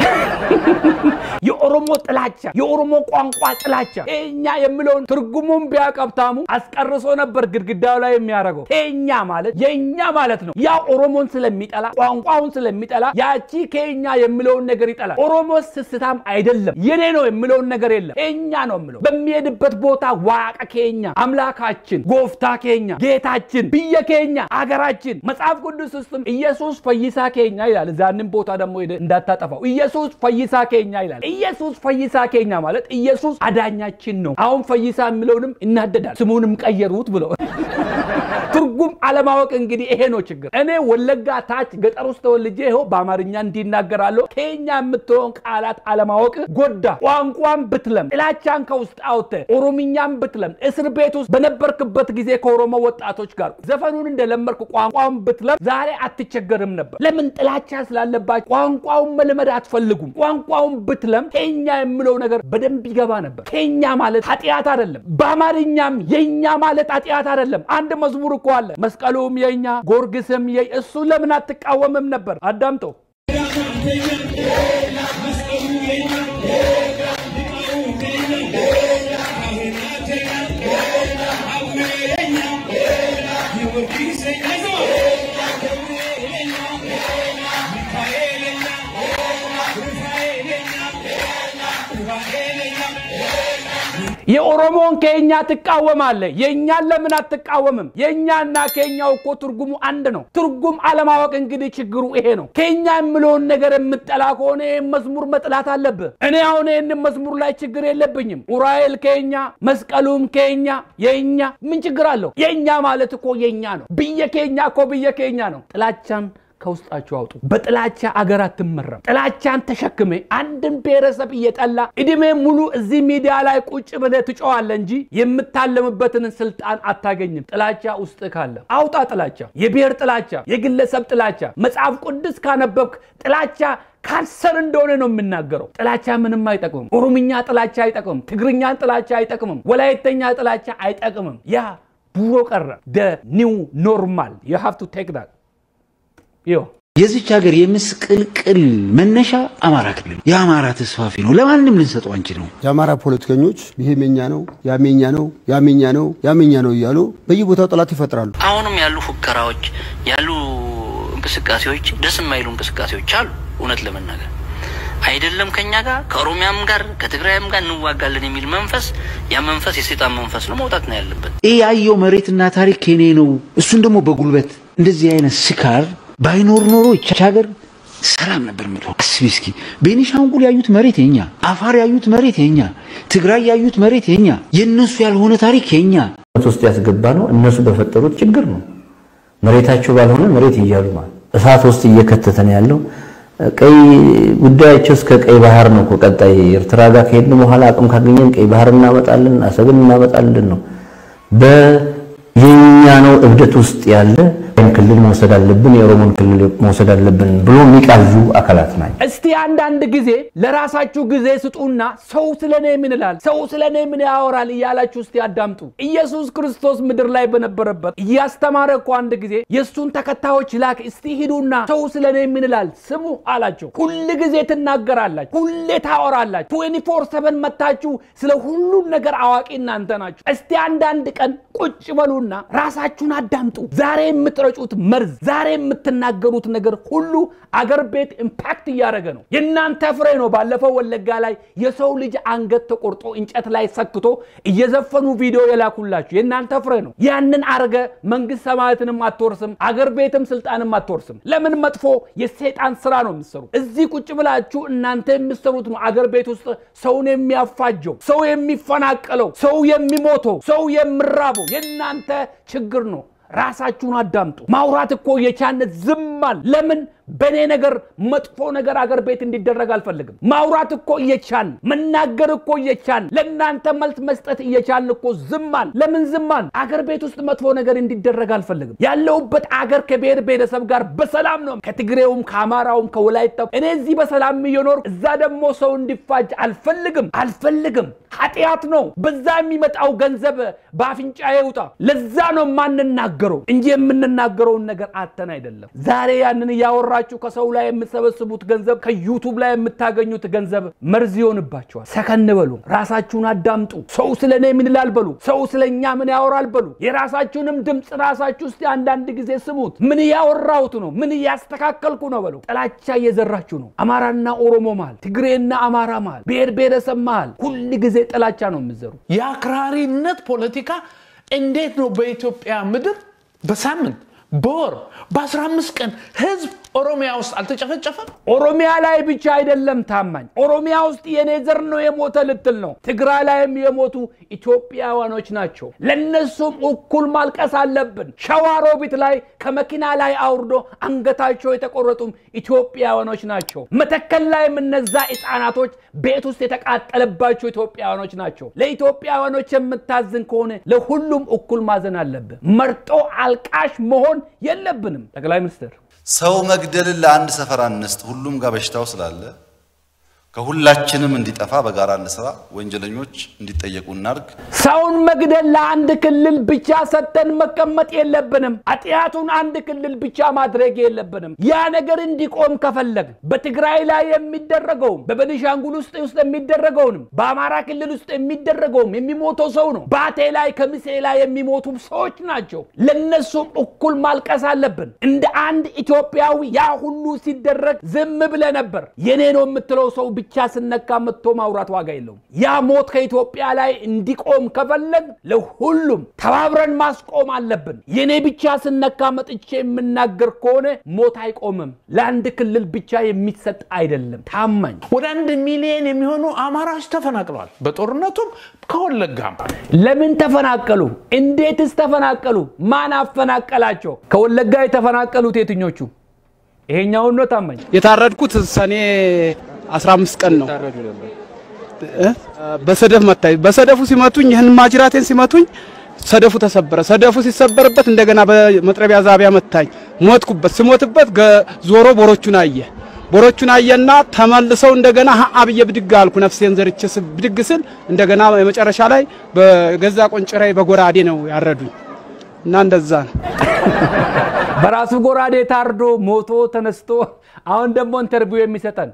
የኦሮሞ ጥላቻ፣ የኦሮሞ ቋንቋ ጥላቻ ቴኛ የሚለውን ትርጉሙን ቢያቀብታሙ አስቀርሶ ነበር ግድግዳው ላይ የሚያደርገው። ቴኛ ማለት የኛ ማለት ነው። ያ ኦሮሞን ስለሚጠላ ቋንቋውን ስለሚጠላ ያቺ ኬኛ የሚለውን ነገር ይጠላል። ኦሮሞ ስስታም አይደለም፣ የኔ ነው የሚለውን ነገር የለም። ኬኛ ነው የሚለው በሚሄድበት ቦታ ዋቀ ኬኛ፣ አምላካችን፣ ጎፍታ ኬኛ፣ ጌታችን፣ ብየ ኬኛ፣ አገራችን መጽሐፍ ቅዱስ ውስጥም ኢየሱስ ፈይሳ ኬኛ ይላል። እዛንም ቦታ ደግሞ ሄደህ እንዳታጠፋው ኢየሱስ ፈይሳ ኬኛ ይላል። ኢየሱስ ፈይሳ ኬኛ ማለት ኢየሱስ አዳኛችን ነው። አሁን ፈይሳ የሚለውንም እናደዳል፣ ስሙንም ቀየሩት ብሎ ትርጉም አለማወቅ እንግዲህ ይሄ ነው ችግር። እኔ ወለጋ ታች ገጠር ውስጥ ተወልጄ ይኸው በአማርኛ እንዲናገራለሁ። ኬኛ የምትለውን ቃላት አለማወቅ ጎዳ። ቋንቋን ብትለም ጥላቻን ከውስጥ አውጥተ ኦሮምኛን ብትለም እስር ቤት ውስጥ በነበርክበት ጊዜ ከኦሮሞ ወጣቶች ጋር ዘፈኑን እንደለመድክ ቋንቋን ብትለም ዛሬ አትቸገርም ነበር። ለምን? ጥላቻ ስላለባቸው ቋንቋውን መልመድ አትፈልጉም። ቋንቋውን ብትለም ኬኛ የሚለው ነገር በደንብ ይገባ ነበር። ኬኛ ማለት ኃጢአት አይደለም። በአማርኛም የኛ ማለት ኃጢአት አይደለም። አንድ መዝሙር እኮ አለ። መስቀሉም የኛ ጎርግስም የ እሱ ለምን አትቃወምም ነበር? አዳምጠው። የኦሮሞን ኬኛ ትቃወማለህ፣ የእኛን ለምን አትቃወምም? የእኛና ኬኛው እኮ ትርጉሙ አንድ ነው። ትርጉም አለማወቅ እንግዲህ ችግሩ ይሄ ነው። ኬኛ የምለውን ነገር የምጠላ ከሆነ ይህን መዝሙር መጥላት አለብህ። እኔ አሁን ይህንን መዝሙር ላይ ችግር የለብኝም። ኡራኤል ኬኛ፣ መስቀሉም ኬኛ፣ የእኛ ምን ችግር አለው? የእኛ ማለት እኮ የእኛ ነው። ብየ ኬኛ እኮ ብየ ኬኛ ነው። ጥላቻን ከውስጣችሁ አውጡ። በጥላቻ አገር አትመራም። ጥላቻን ተሸክሜ አንድን ብሔረሰብ እየጠላ እድሜ ሙሉ እዚህ ሚዲያ ላይ ቁጭ ብለህ ትጮዋለህ እንጂ የምታለምበትን ስልጣን አታገኝም። ጥላቻ ውስጥ ካለ አውጣ። ጥላቻ፣ የብሔር ጥላቻ፣ የግለሰብ ጥላቻ። መጽሐፍ ቅዱስ ካነበብክ ጥላቻ ካንሰር እንደሆነ ነው የምናገረው። ጥላቻ ምንም አይጠቅምም። ኦሮምኛ ጥላቻ አይጠቅምም። ትግርኛን ጥላቻ አይጠቅምም። ወላይተኛ ጥላቻ አይጠቅምም። ያ ድሮ ቀረ። ደ ኒው ኖርማል ዩ ሃቭ ቱ ቴክ ዳት የዚች ሀገር የምስቅልቅል መነሻ አማራ ክልል የአማራ ተስፋፊ ነው። ለማንም ልንሰጠው አንችልም። የአማራ ፖለቲከኞች ይሄም የኛ ነው፣ ያም የኛ ነው፣ ያም የኛ ነው፣ ያም የኛ ነው እያሉ በየቦታው ጠላት ይፈጥራሉ። አሁንም ያሉ ፉከራዎች ያሉ እንቅስቃሴዎች ደስ የማይሉ እንቅስቃሴዎች አሉ። እውነት ለመናገር አይደለም ከኛ ጋር ከኦሮሚያም ጋር ከትግራይም ጋር እንዋጋለን የሚል መንፈስ ያ መንፈስ የሴጣን መንፈስ ነው፣ መውጣት ነው ያለበት። ይህ ያየው መሬትና ታሪክ የኔ ነው። እሱን ደግሞ በጉልበት እንደዚህ አይነት ስካር ባይኖር ኖሮ ይቻች ሀገር ሰላም ነበር ምለ አስቢ እስኪ ቤኒሻንጉል ያዩት መሬት የኛ፣ አፋር ያዩት መሬት የኛ፣ ትግራይ ያዩት መሬት የኛ፣ የእነሱ ያልሆነ ታሪክ የኛ። ውስጥ ያስገባ ነው እነሱ በፈጠሩት ችግር ነው። መሬታቸው ባልሆነ መሬት እያሉ ማለት እሳት ውስጥ እየከተተ ነው ያለው። ቀይ ጉዳያቸው እስከ ቀይ ባህር ነው እኮ። ቀጣይ ኤርትራ ጋር ከሄድን በኋላ አቅም ካገኘን ቀይ ባህር እናመጣለን፣ አሰብን እናመጣለን ነው በየኛ ነው እብደት ውስጥ ያለ ክልል መውሰድ አለብን፣ የኦሮሞን ክልል መውሰድ አለብን ብሎ የሚቃዡ አካላት ናቸው። እስቲ አንዳንድ ጊዜ ለራሳችሁ ጊዜ ስጡና ሰው ስለ እኔ ምን ይላል፣ ሰው ስለ እኔ ምን ያወራል እያላችሁ እስቲ አዳምጡ። ኢየሱስ ክርስቶስ ምድር ላይ በነበረበት እያስተማረ እኮ አንድ ጊዜ የእሱን ተከታዮች ላክ፣ እስቲ ሂዱና ሰው ስለ እኔ ምን ይላል ስሙ አላቸው። ሁል ጊዜ ትናገራላችሁ፣ ሁሌ ታወራላችሁ። ትዌንቲ ፎር ሰቨን መታችሁ ስለ ሁሉን ነገር አዋቂ እናንተ ናችሁ። እስቲ አንዳንድ ቀን ቁጭ በሉና በሉና ራሳችሁን አዳምጡ። ዛሬ የምትረጩት መርዝ፣ ዛሬ የምትናገሩት ነገር ሁሉ አገር ቤት ኢምፓክት እያደረገ ነው። የእናንተ ፍሬ ነው። ባለፈው ወለጋ ላይ የሰው ልጅ አንገት ተቆርጦ እንጨት ላይ ሰክቶ እየዘፈኑ ቪዲዮ የላኩላችሁ የእናንተ ፍሬ ነው። ያንን አርገ መንግስት ሰማያትንም አትወርስም፣ አገር ቤትም ስልጣንም አትወርስም። ለምን መጥፎ የሰይጣን ስራ ነው የምትሰሩ። እዚህ ቁጭ ብላችሁ እናንተ የምትሰሩት ነው አገር ቤት ውስጥ ሰውን የሚያፋጀው፣ ሰው የሚፈናቀለው፣ ሰው የሚሞተው፣ ሰው የሚራበው የእናንተ ችግር ነው። ራሳችሁን አዳምጡ። ማውራት እኮ የቻነት ዝማል ለምን በእኔ ነገር መጥፎ ነገር አገር ቤት እንዲደረግ አልፈልግም። ማውራት እኮ እየቻን መናገር እኮ እየቻን ለእናንተ መልስ መስጠት እየቻን እኮ ዝማን ለምን ዝማን? አገር ቤት ውስጥ መጥፎ ነገር እንዲደረግ አልፈልግም። ያለሁበት አገር ከብሔር ብሔረሰብ ጋር በሰላም ነው። ከትግሬውም፣ ከአማራውም፣ ከወላይታው እኔ እዚህ በሰላም እየኖር እዛ ደግሞ ሰው እንዲፋጅ አልፈልግም አልፈልግም። ኃጢአት ነው። በዛ የሚመጣው ገንዘብ በአፍንጫ ይውጣ። ለዛ ነው የማንናገረው እንጂ የምንናገረውን ነገር አተን አይደለም። ዛሬ ያንን እያወራ ራችሁ ከሰው ላይ የምትሰበስቡት ገንዘብ ከዩቱብ ላይ የምታገኙት ገንዘብ መርዝ ይሆንባቸዋል። ሰከን በሉ፣ ራሳችሁን አዳምጡ። ሰው ስለ እኔ ምን ይላል በሉ፣ ሰው ስለ እኛ ምን ያወራል በሉ። የራሳችሁንም ድምፅ ራሳችሁ ውስጥ አንዳንድ ጊዜ ስሙት። ምን እያወራሁት ነው? ምን እያስተካከልኩ ነው በሉ። ጥላቻ እየዘራችሁ ነው። አማራና ኦሮሞ መሃል፣ ትግሬና አማራ መሃል፣ ብሔር ብሔረሰብ መሃል ሁል ጊዜ ጥላቻ ነው የምዘሩ። የአክራሪነት ፖለቲካ እንዴት ነው በኢትዮጵያ ምድር በሳምንት በወር በ15 ቀን ህዝብ ኦሮሚያ ውስጥ አልተጨፈጨፈም? ኦሮሚያ ላይ ብቻ አይደለም ታማኝ፣ ኦሮሚያ ውስጥ የኔ ዘር ነው የሞተ ልትል ነው። ትግራይ ላይም የሞቱ ኢትዮጵያውያኖች ናቸው። ለነሱም እኩል ማልቀስ አለብን። ሸዋሮቢት ላይ ከመኪና ላይ አውርዶ አንገታቸው የተቆረጡም ኢትዮጵያውያኖች ናቸው። መተከል ላይም እነዛ ህፃናቶች ቤት ውስጥ የተቃጠለባቸው ኢትዮጵያውያኖች ናቸው። ለኢትዮጵያውያኖች የምታዝን ከሆነ ለሁሉም እኩል ማዘን አለብን። መርጦ አልቃሽ መሆን የለብንም። ጠቅላይ ሚኒስትር ሰው መግደልን ለአንድ ሰፈር አንስጥ። ሁሉም ጋር በሽታው ስላለ ከሁላችንም እንዲጠፋ በጋራ እንስራ። ወንጀለኞች እንዲጠየቁ እናርግ። ሰውን መግደል ለአንድ ክልል ብቻ ሰጥተን መቀመጥ የለብንም። ኃጢአቱን አንድ ክልል ብቻ ማድረግ የለብንም። ያ ነገር እንዲቆም ከፈለግ በትግራይ ላይ የሚደረገውም በቤኒሻንጉል ውስጥ ውስጥ የሚደረገውንም በአማራ ክልል ውስጥ የሚደረገውም የሚሞተው ሰው ነው። ባቴ ላይ ከምሴ ላይ የሚሞቱ ሰዎች ናቸው። ለነሱም እኩል ማልቀስ አለብን። እንደ አንድ ኢትዮጵያዊ ያ ሁሉ ሲደረግ ዝም ብለ ነበር። የኔ ነው የምትለው ሰው ብቻ ስነካ መጥቶ ማውራት ዋጋ የለውም። ያ ሞት ከኢትዮጵያ ላይ እንዲቆም ከፈለግ ለሁሉም ተባብረን ማስቆም አለብን። የኔ ብቻ ስነካ መጥቼ የምናገር ከሆነ ሞት አይቆምም። ለአንድ ክልል ብቻ የሚሰጥ አይደለም። ታማኝ ወደ አንድ ሚሊዮን የሚሆኑ አማራዎች ተፈናቅለዋል። በጦርነቱም ከወለጋም ለምን ተፈናቀሉ? እንዴትስ ተፈናቀሉ? ማን አፈናቀላቸው? ከወለጋ የተፈናቀሉት የትኞቹ? ይሄኛውን ነው ታማኝ የታረድኩት ሰኔ 15 ቀን ነው። በሰደፍ መታኝ። በሰደፉ ሲመቱኝ ይህን ማጅራቴን ሲመቱኝ ሰደፉ ተሰበረ። ሰደፉ ሲሰበርበት እንደገና በመጥረቢያ ዛቢያ መታኝ። ሞትኩበት። ስሞትበት ዞሮ ቦሮቹን አየ። ቦሮቹን አየና ተመልሰው እንደገና አብዬ ብድግ አልኩ። ነፍሴን ዘርቼ ብድግ ስል እንደገና የመጨረሻ ላይ በገዛ ቆንጭራይ በጎራዴ ነው ያረዱኝ እና እንደዛ ነው። በራሱ ጎራዴ ታርዶ ሞቶ ተነስቶ አሁን ደግሞ ኢንተርቪው የሚሰጠን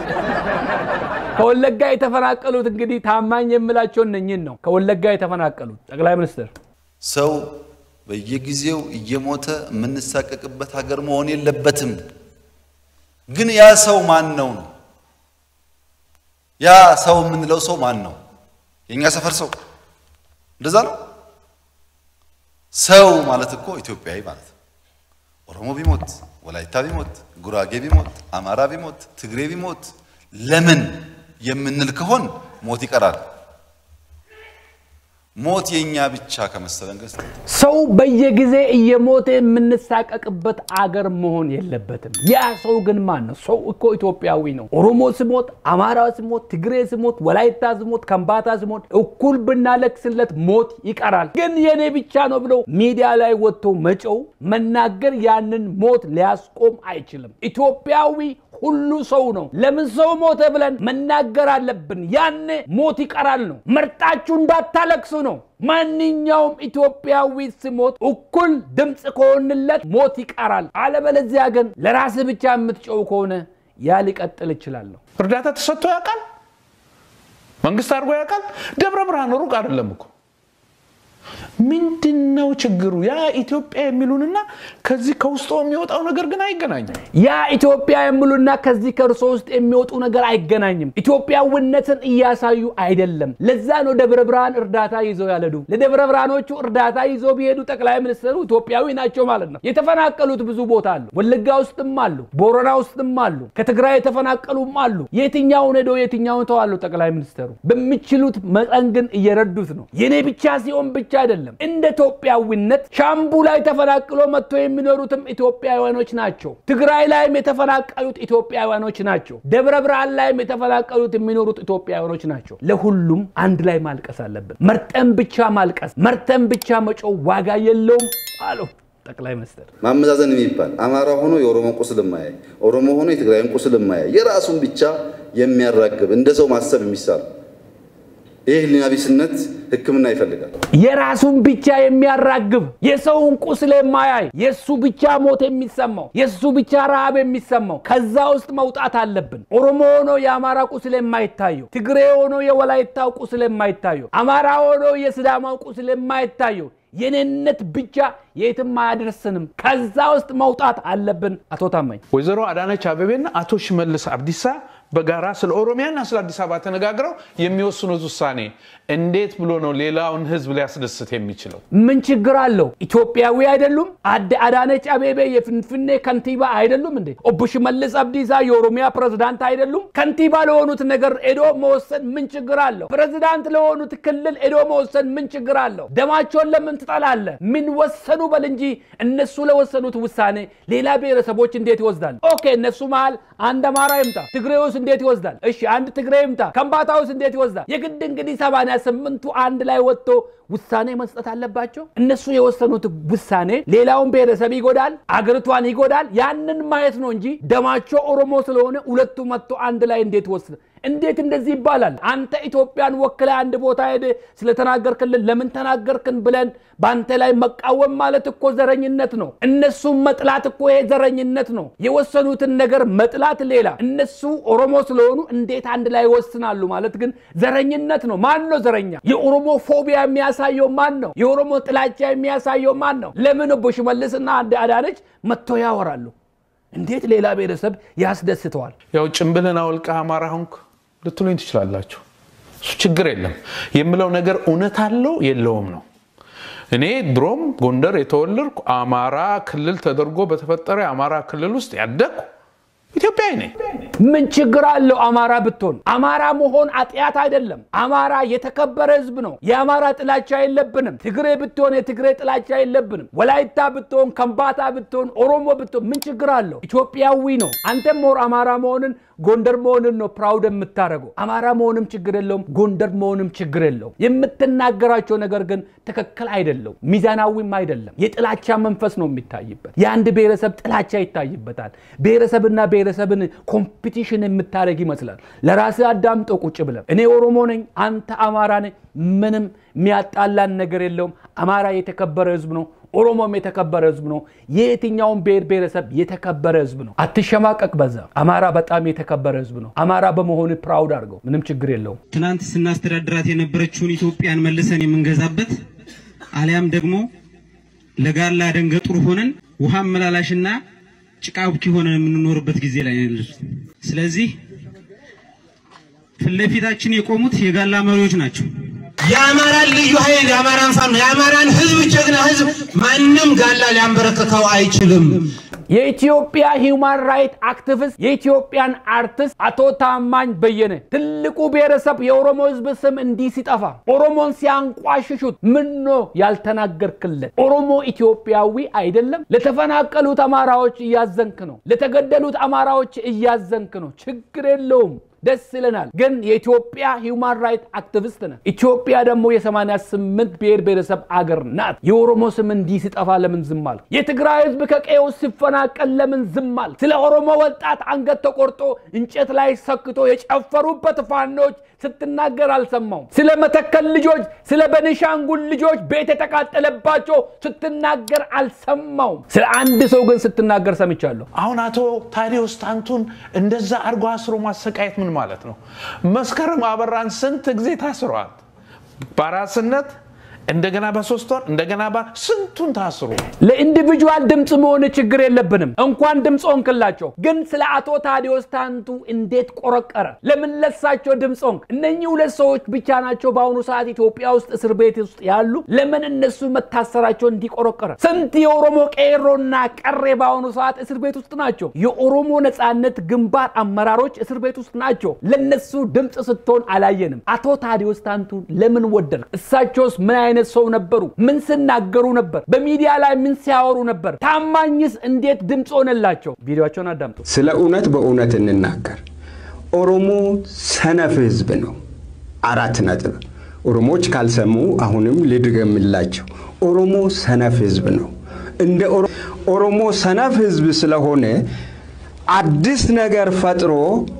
ከወለጋ የተፈናቀሉት እንግዲህ ታማኝ የምላቸው እነኝን ነው። ከወለጋ የተፈናቀሉት ጠቅላይ ሚኒስትር ሰው በየጊዜው እየሞተ የምንሳቀቅበት ሀገር መሆን የለበትም። ግን ያ ሰው ማን ነው ነው? ያ ሰው የምንለው ሰው ማን ነው? የእኛ ሰፈር ሰው እንደዛ ነው። ሰው ማለት እኮ ኢትዮጵያዊ ማለት ነው። ኦሮሞ ቢሞት፣ ወላይታ ቢሞት፣ ጉራጌ ቢሞት፣ አማራ ቢሞት፣ ትግሬ ቢሞት ለምን የምንል ከሆን ሞት ይቀራል። ሞት የኛ ብቻ ከመሰለን ገስ ሰው በየጊዜ እየሞተ የምንሳቀቅበት አገር መሆን የለበትም። ያ ሰው ግን ማን ነው? ሰው እኮ ኢትዮጵያዊ ነው። ኦሮሞ ስሞት፣ አማራ ስሞት፣ ትግሬ ስሞት፣ ወላይታ ስሞት፣ ከምባታ ስሞት እኩል ብናለቅስለት ሞት ይቀራል። ግን የኔ ብቻ ነው ብለው ሚዲያ ላይ ወጥቶ መጨው መናገር ያንን ሞት ሊያስቆም አይችልም። ኢትዮጵያዊ ሁሉ ሰው ነው። ለምን ሰው ሞተ ብለን መናገር አለብን። ያኔ ሞት ይቀራል ነው። መርጣችሁ እንዳታለቅሱ ነው። ማንኛውም ኢትዮጵያዊ ስሞት እኩል ድምፅ ከሆንለት ሞት ይቀራል። አለበለዚያ ግን ለራስ ብቻ የምትጨው ከሆነ ያ ሊቀጥል ይችላል ነው። እርዳታ ተሰጥቶ ያውቃል? መንግስት አድርጎ ያውቃል? ደብረ ብርሃን ሩቅ አይደለም እኮ ምንድን ነው ችግሩ? ያ ኢትዮጵያ የሚሉንና ከዚህ ከውስጡ የሚወጣው ነገር ግን አይገናኝም። ያ ኢትዮጵያ የሚሉና ከዚህ ከእርሶ ውስጥ የሚወጡ ነገር አይገናኝም። ኢትዮጵያዊነትን እያሳዩ አይደለም። ለዛ ነው ደብረ ብርሃን እርዳታ ይዘው ያለዱ። ለደብረ ብርሃኖቹ እርዳታ ይዘው ቢሄዱ ጠቅላይ ሚኒስትሩ ኢትዮጵያዊ ናቸው ማለት ነው። የተፈናቀሉት ብዙ ቦታ አሉ። ወለጋ ውስጥም አሉ፣ ቦረና ውስጥም አሉ፣ ከትግራይ የተፈናቀሉም አሉ። የትኛውን ሄዶ የትኛውን ተዋሉ ጠቅላይ ሚኒስትሩ በሚችሉት መጠን ግን እየረዱት ነው። የኔ ብቻ ሲሆን ብቻ አይደለም። እንደ ኢትዮጵያዊነት ሻምቡ ላይ ተፈናቅሎ መጥቶ የሚኖሩትም ኢትዮጵያውያኖች ናቸው። ትግራይ ላይም የተፈናቀሉት ኢትዮጵያውያኖች ናቸው። ደብረ ብርሃን ላይም የተፈናቀሉት የሚኖሩት ኢትዮጵያውያኖች ናቸው። ለሁሉም አንድ ላይ ማልቀስ አለብን። መርጠን ብቻ ማልቀስ፣ መርጠን ብቻ መጮህ ዋጋ የለውም አሉ ጠቅላይ ሚኒስትር። ማመዛዘን የሚባል አማራ ሆኖ የኦሮሞ ቁስል የማያይ ኦሮሞ ሆኖ የትግራይን ቁስል የማያይ የራሱን ብቻ የሚያራግብ እንደ ሰው ማሰብ የሚሳል ይህ ህሊና ቢስነት ሕክምና ይፈልጋል። የራሱን ብቻ የሚያራግብ የሰውን ቁስል የማያይ የእሱ ብቻ ሞት የሚሰማው የእሱ ብቻ ረሃብ የሚሰማው ከዛ ውስጥ መውጣት አለብን። ኦሮሞ ሆኖ የአማራ ቁስል የማይታየው፣ ትግሬ ሆኖ የወላይታው ቁስል የማይታየው፣ አማራ ሆኖ የስዳማው ቁስል የማይታየው የኔነት ብቻ የትም አያደርስንም። ከዛ ውስጥ መውጣት አለብን። አቶ ታማኝ ወይዘሮ አዳነች አቤቤና አቶ ሽመልስ አብዲሳ በጋራ ስለ ኦሮሚያና ስለ አዲስ አበባ ተነጋግረው የሚወስኑት ውሳኔ እንዴት ብሎ ነው ሌላውን ህዝብ ሊያስደስት የሚችለው? ምን ችግር አለው? ኢትዮጵያዊ አይደሉም? አደ አዳነች አቤቤ የፍንፍኔ ከንቲባ አይደሉም እንዴ? ኦቦ ሽመልስ አብዲሳ የኦሮሚያ ፕሬዝዳንት አይደሉም? ከንቲባ ለሆኑት ነገር ኤዶ መወሰን ምን ችግር አለው? ፕሬዝዳንት ለሆኑት ክልል ኤዶ መወሰን ምን ችግር አለው? ደማቸውን ለምን ትጠላለህ? ምን ወሰኑ በል እንጂ እነሱ ለወሰኑት ውሳኔ ሌላ ብሔረሰቦች እንዴት ይወስዳሉ? ኦኬ እነሱ መሃል አንድ አማራ ይምጣ፣ ትግሬ ውስጥ እንዴት ይወስዳል? እሺ አንድ ትግሬ ይምጣ፣ ከምባታ ውስጥ እንዴት ይወስዳል? የግድ እንግዲህ ሰማንያ ስምንቱ አንድ ላይ ወጥቶ ውሳኔ መስጠት አለባቸው። እነሱ የወሰኑት ውሳኔ ሌላውን ብሔረሰብ ይጎዳል፣ አገሪቷን ይጎዳል። ያንን ማየት ነው እንጂ ደማቸው ኦሮሞ ስለሆነ ሁለቱ መጥቶ አንድ ላይ እንዴት ወስድ እንዴት እንደዚህ ይባላል? አንተ ኢትዮጵያን ወክለ አንድ ቦታ ሄደ ስለተናገርክልን ለምን ተናገርክን ብለን በአንተ ላይ መቃወም ማለት እኮ ዘረኝነት ነው። እነሱም መጥላት እኮ ይሄ ዘረኝነት ነው። የወሰኑትን ነገር መጥላት ሌላ፣ እነሱ ኦሮሞ ስለሆኑ እንዴት አንድ ላይ ይወስናሉ ማለት ግን ዘረኝነት ነው። ማን ነው ዘረኛ? የኦሮሞ ፎቢያ የሚያሳየው ማን ነው? የኦሮሞ ጥላቻ የሚያሳየው ማን ነው? ለምን እቦ ሽመልስና አዳነች መጥቶ ያወራሉ? እንዴት ሌላ ብሔረሰብ ያስደስተዋል? ያው ጭንብልን አውልቀህ አማራ ሆንክ ልትሉኝ ትችላላችሁ። እሱ ችግር የለም። የምለው ነገር እውነት አለው የለውም ነው። እኔ ድሮም ጎንደር የተወለድኩ አማራ ክልል ተደርጎ በተፈጠረ የአማራ ክልል ውስጥ ያደግኩ ኢትዮጵያዊ ነኝ። ምን ችግር አለው አማራ ብትሆን? አማራ መሆን አጥያት አይደለም። አማራ የተከበረ ህዝብ ነው። የአማራ ጥላቻ የለብንም። ትግሬ ብትሆን የትግሬ ጥላቻ የለብንም። ወላይታ ብትሆን፣ ከምባታ ብትሆን፣ ኦሮሞ ብትሆን ምን ችግር አለው? ኢትዮጵያዊ ነው። አንተም ሞር አማራ መሆንን ጎንደር መሆንን ነው ፕራውድ የምታደርገው። አማራ መሆንም ችግር የለውም፣ ጎንደር መሆንም ችግር የለውም። የምትናገራቸው ነገር ግን ትክክል አይደለም፣ ሚዛናዊም አይደለም። የጥላቻ መንፈስ ነው የሚታይበት። የአንድ ብሔረሰብ ጥላቻ ይታይበታል። ብሔረሰብና ብሔረሰብን ኮምፒቲሽን የምታደርግ ይመስላል። ለራስህ አዳምጦ ቁጭ ብለህ እኔ ኦሮሞ ነኝ፣ አንተ አማራ ነኝ፣ ምንም የሚያጣላን ነገር የለውም። አማራ የተከበረ ህዝብ ነው። ኦሮሞም የተከበረ ህዝብ ነው። የየትኛውም ብሔር ብሔረሰብ የተከበረ ህዝብ ነው። አትሸማቀቅ በዛ። አማራ በጣም የተከበረ ህዝብ ነው። አማራ በመሆኑ ፕራውድ አድርገው፣ ምንም ችግር የለውም። ትናንት ስናስተዳድራት የነበረችውን ኢትዮጵያን መልሰን የምንገዛበት አሊያም ደግሞ ለጋላ ደንገጡር ሆነን ውሃ መላላሽና ጭቃ ቡኪ ሆነን የምንኖርበት ጊዜ ላይ ነው። ስለዚህ ፊት ለፊታችን የቆሙት የጋላ መሪዎች ናቸው። የአማራን ልዩ ኃይል የአማራን ፋኖ የአማራን ህዝብ ጀግና ህዝብ ማንም ጋላ ሊያንበረክከው አይችልም። የኢትዮጵያ ሂውማን ራይት አክቲቪስት የኢትዮጵያን አርቲስት አቶ ታማኝ በየነ ትልቁ ብሔረሰብ የኦሮሞ ህዝብ ስም እንዲህ ሲጠፋ ኦሮሞን ሲያንቋሽሹት ምን ነው ያልተናገርክለት? ኦሮሞ ኢትዮጵያዊ አይደለም? ለተፈናቀሉት አማራዎች እያዘንክ ነው። ለተገደሉት አማራዎች እያዘንክ ነው። ችግር የለውም። ደስ ይለናል። ግን የኢትዮጵያ ሂውማን ራይት አክቲቪስት ነህ። ኢትዮጵያ ደግሞ የ88 ብሔር ብሔረሰብ አገር ናት። የኦሮሞ ስም እንዲህ ሲጠፋ ለምን ዝም አልክ? የትግራይ ህዝብ ከቀዬው ሲፈናቀል ለምን ዝም አልክ? ስለ ኦሮሞ ወጣት አንገት ተቆርጦ እንጨት ላይ ሰክቶ የጨፈሩበት ፋኖች ስትናገር አልሰማውም። ስለ መተከል ልጆች፣ ስለ በኒሻንጉል ልጆች ቤት የተቃጠለባቸው ስትናገር አልሰማውም። ስለ አንድ ሰው ግን ስትናገር ሰምቻለሁ። አሁን አቶ ታዲዮስ ታንቱን እንደዛ አርጎ አስሮ ማሰቃየት ምን ማለት ነው? መስከረም አበራን ስንት ጊዜ ታስረዋል። በአራስነት እንደገና በሶስት ወር እንደገና በ ስንቱን ታስሩ። ለኢንዲቪጁዋል ድምፅ መሆን ችግር የለብንም። እንኳን ድምፅ ሆንክላቸው። ግን ስለ አቶ ታዲዮስ ታንቱ እንዴት ቆረቀረ? ለምን ለሳቸው ድምፅ ሆንክ? እነኚህ ሁለት ሰዎች ብቻ ናቸው በአሁኑ ሰዓት ኢትዮጵያ ውስጥ እስር ቤት ውስጥ ያሉ። ለምን እነሱ መታሰራቸው እንዲቆረቀረ? ስንት የኦሮሞ ቄሮና ቀሬ በአሁኑ ሰዓት እስር ቤት ውስጥ ናቸው። የኦሮሞ ነፃነት ግንባር አመራሮች እስር ቤት ውስጥ ናቸው። ለነሱ ድምፅ ስትሆን አላየንም። አቶ ታዲዮስ ታንቱን ለምን ወደድክ? እሳቸውስ ምን አይነት ሰው ነበሩ? ምን ሲናገሩ ነበር? በሚዲያ ላይ ምን ሲያወሩ ነበር? ታማኝስ እንዴት ድምፅ ሆነላቸው? ቪዲዮቸውን አዳምጡ። ስለ እውነት በእውነት እንናገር። ኦሮሞ ሰነፍ ህዝብ ነው። አራት ነጥብ። ኦሮሞዎች ካልሰሙ አሁንም ልድገምላቸው። ኦሮሞ ሰነፍ ህዝብ ነው። እንደ ኦሮሞ ሰነፍ ህዝብ ስለሆነ አዲስ ነገር ፈጥሮ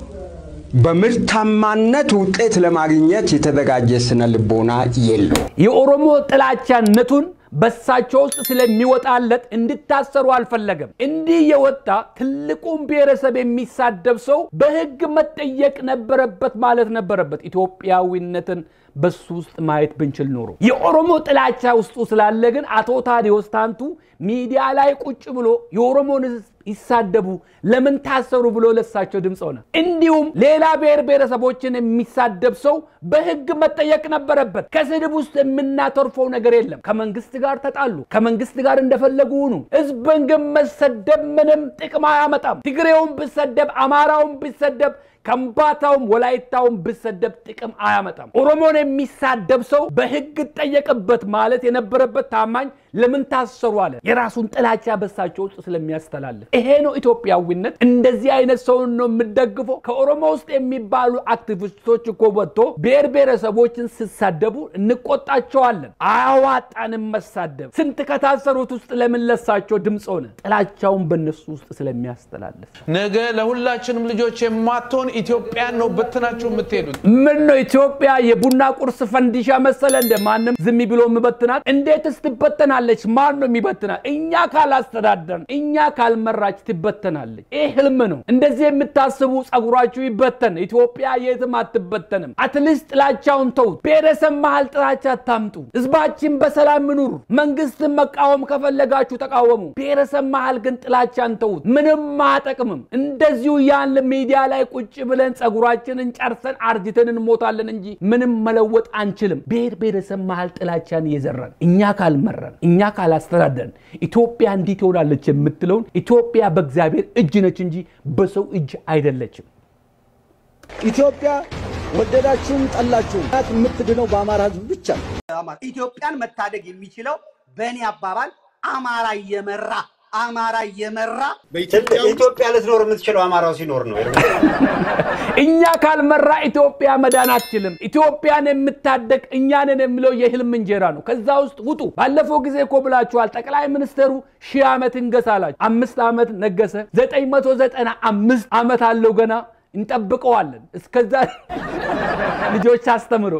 በምርታማነት ውጤት ለማግኘት የተዘጋጀ ስነ ልቦና የለው። የኦሮሞ ጥላቻነቱን በሳቸው ውስጥ ስለሚወጣለት እንድታሰሩ አልፈለገም። እንዲህ የወጣ ትልቁን ብሔረሰብ የሚሳደብ ሰው በህግ መጠየቅ ነበረበት ማለት ነበረበት። ኢትዮጵያዊነትን በሱ ውስጥ ማየት ብንችል ኖሮ የኦሮሞ ጥላቻ ውስጡ ስላለ ግን አቶ ታዲዮስ ታንቱ ሚዲያ ላይ ቁጭ ብሎ የኦሮሞን ህዝብ ይሳደቡ ለምን ታሰሩ ብሎ ለሳቸው ድምፅ ሆነ። እንዲሁም ሌላ ብሔር ብሔረሰቦችን የሚሳደብ ሰው በህግ መጠየቅ ነበረበት። ከስድብ ውስጥ የምናተርፈው ነገር የለም። ከመንግስት ጋር ተጣሉ፣ ከመንግስት ጋር እንደፈለጉ ሁኑ። ህዝብን ግን መሰደብ ምንም ጥቅም አያመጣም። ትግሬውን ብሰደብ፣ አማራውን ብሰደብ ከምባታውም ወላይታውም ብሰደብ ጥቅም አያመጣም። ኦሮሞን የሚሳደብ ሰው በህግ ጠየቅበት ማለት የነበረበት ታማኝ ለምን ታሰሩ አለ። የራሱን ጥላቻ በሳቸው ውስጥ ስለሚያስተላልፍ ይሄ ነው ኢትዮጵያዊነት። እንደዚህ አይነት ሰውን ነው የምደግፈው። ከኦሮሞ ውስጥ የሚባሉ አክቲቪስቶች እኮ ወጥቶ ብሔር ብሔረሰቦችን ሲሳደቡ እንቆጣቸዋለን። አያዋጣንም መሳደብ። ስንት ከታሰሩት ውስጥ ለምን ለሳቸው ድምፅ ሆነ? ጥላቻውን በእነሱ ውስጥ ስለሚያስተላልፍ ነገ ለሁላችንም ልጆች የማትሆን ኢትዮጵያን ነው በትናችሁ የምትሄዱት። ምን ነው ኢትዮጵያ የቡና ቁርስ ፈንዲሻ መሰለ እንደ ማንም ዝም ብሎ የሚበትናት? እንዴትስ ትበተናለች? ማን ነው የሚበትናት? እኛ ካላስተዳደርን፣ እኛ ካልመራች ትበተናለች። ይህ ህልም ነው። እንደዚህ የምታስቡ ጸጉራችሁ ይበተን። ኢትዮጵያ የትም አትበተንም። አትሊስት ጥላቻውን ተውት። ብሔረሰብ መሀል ጥላቻ አታምጡ። ህዝባችን በሰላም ይኑር። መንግስትን መቃወም ከፈለጋችሁ ተቃወሙ። ብሔረሰብ መሀል ግን ጥላቻን ተውት። ምንም አያጠቅምም። እንደዚሁ ያን ሚዲያ ላይ ቁጭ ብለን ጸጉራችንን ጨርሰን አርጅተን እንሞታለን እንጂ ምንም መለወጥ አንችልም። ብሔር ብሔረሰብ መሀል ጥላቻን እየዘራን እኛ ካልመራን እኛ ካላስተዳደርን ኢትዮጵያ እንዲህ ትሆናለች የምትለውን ኢትዮጵያ በእግዚአብሔር እጅ ነች እንጂ በሰው እጅ አይደለችም። ኢትዮጵያ ወደዳችሁም ጠላችሁም የምትድነው በአማራ ህዝብ ብቻ ነው። ኢትዮጵያን መታደግ የሚችለው በእኔ አባባል አማራ እየመራ አማራ እየመራ ኢትዮጵያ ልትኖር የምትችለው አማራው ሲኖር ነው። እኛ ካልመራ ኢትዮጵያ መዳን አትችልም። ኢትዮጵያን የምታደግ እኛንን የሚለው የህልም እንጀራ ነው። ከዛ ውስጥ ውጡ። ባለፈው ጊዜ እኮ ብላችኋል። ጠቅላይ ሚኒስትሩ ሺህ ዓመት እንገሳ አላችሁ። አምስት ዓመት ነገሰ። ዘጠኝ መቶ ዘጠና አምስት ዓመት አለው ገና እንጠብቀዋለን። እስከዛ ልጆች አስተምሮ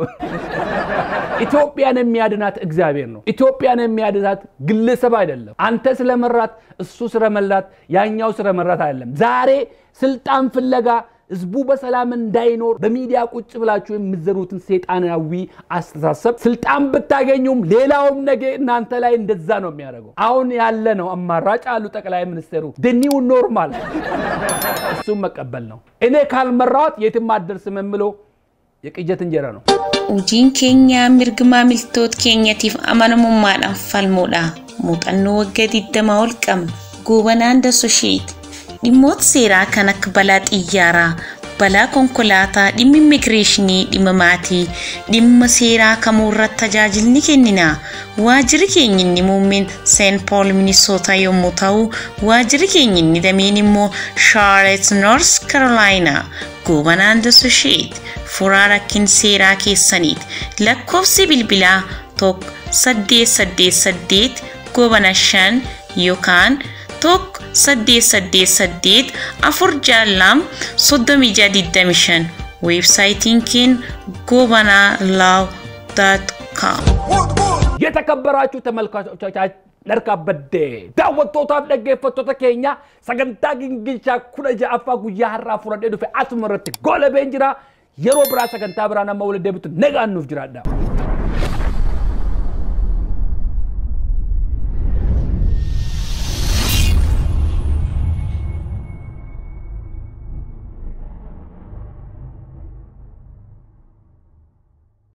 ኢትዮጵያን የሚያድናት እግዚአብሔር ነው። ኢትዮጵያን የሚያድናት ግለሰብ አይደለም። አንተ ስለመራት፣ እሱ ስለመላት፣ ያኛው ስለመራት አይደለም። ዛሬ ስልጣን ፍለጋ ህዝቡ በሰላም እንዳይኖር በሚዲያ ቁጭ ብላችሁ የምትዘሩትን ሴጣናዊ አስተሳሰብ ስልጣን ብታገኙም ሌላውም ነገ እናንተ ላይ እንደዛ ነው የሚያደርገው። አሁን ያለ ነው አማራጭ አሉ ጠቅላይ ሚኒስትሩ ድኒው ኖርማል እሱም መቀበል ነው። እኔ ካልመራሁት የትም አትደርስም የምለው የቅጀት እንጀራ ነው። Hojiin keenya mirga maamiltoota keenyatiif amanamummaadhaan falmuudha. Muuxannoo waggaa 20 ol qabna. Gobanaan Dasosheet. Dhimmoota seeraa kan akka balaa xiyyaaraa, balaa konkolaataa, dhimma immigireeshinii, dhimma maatii, dhimma seeraa kamuu irratti tajaajilni kennina. Waajjirri keenya inni muummeen Seent Pool Minisoota yommuu ta'u, waajjirri keenya inni dameen immoo Charlotte North Carolina. Gobanaan Dasosheet. furaa rakkin seeraa keessaniiti. Lakkoofsi bilbilaa tokko saddeet saddeet saddeet gobana shan yookaan tokko saddeet saddeet saddeet afur jaallam soddomii jaha digdami shan weebsaayitiin keenya gobanaa laaw daat kaam. የተከበራችሁ ተመልካቾቻችን Dharkaa baddee daawwattootaaf dhaggeeffattoota keenya sagantaa gingilchaa kudha ja'affaa guyyaa har'aa fudhadhee dhufe asuma irratti goolabeen jira yeroo biraa sagantaa biraa nama waliin deebitu nagaan nuuf jiraadha.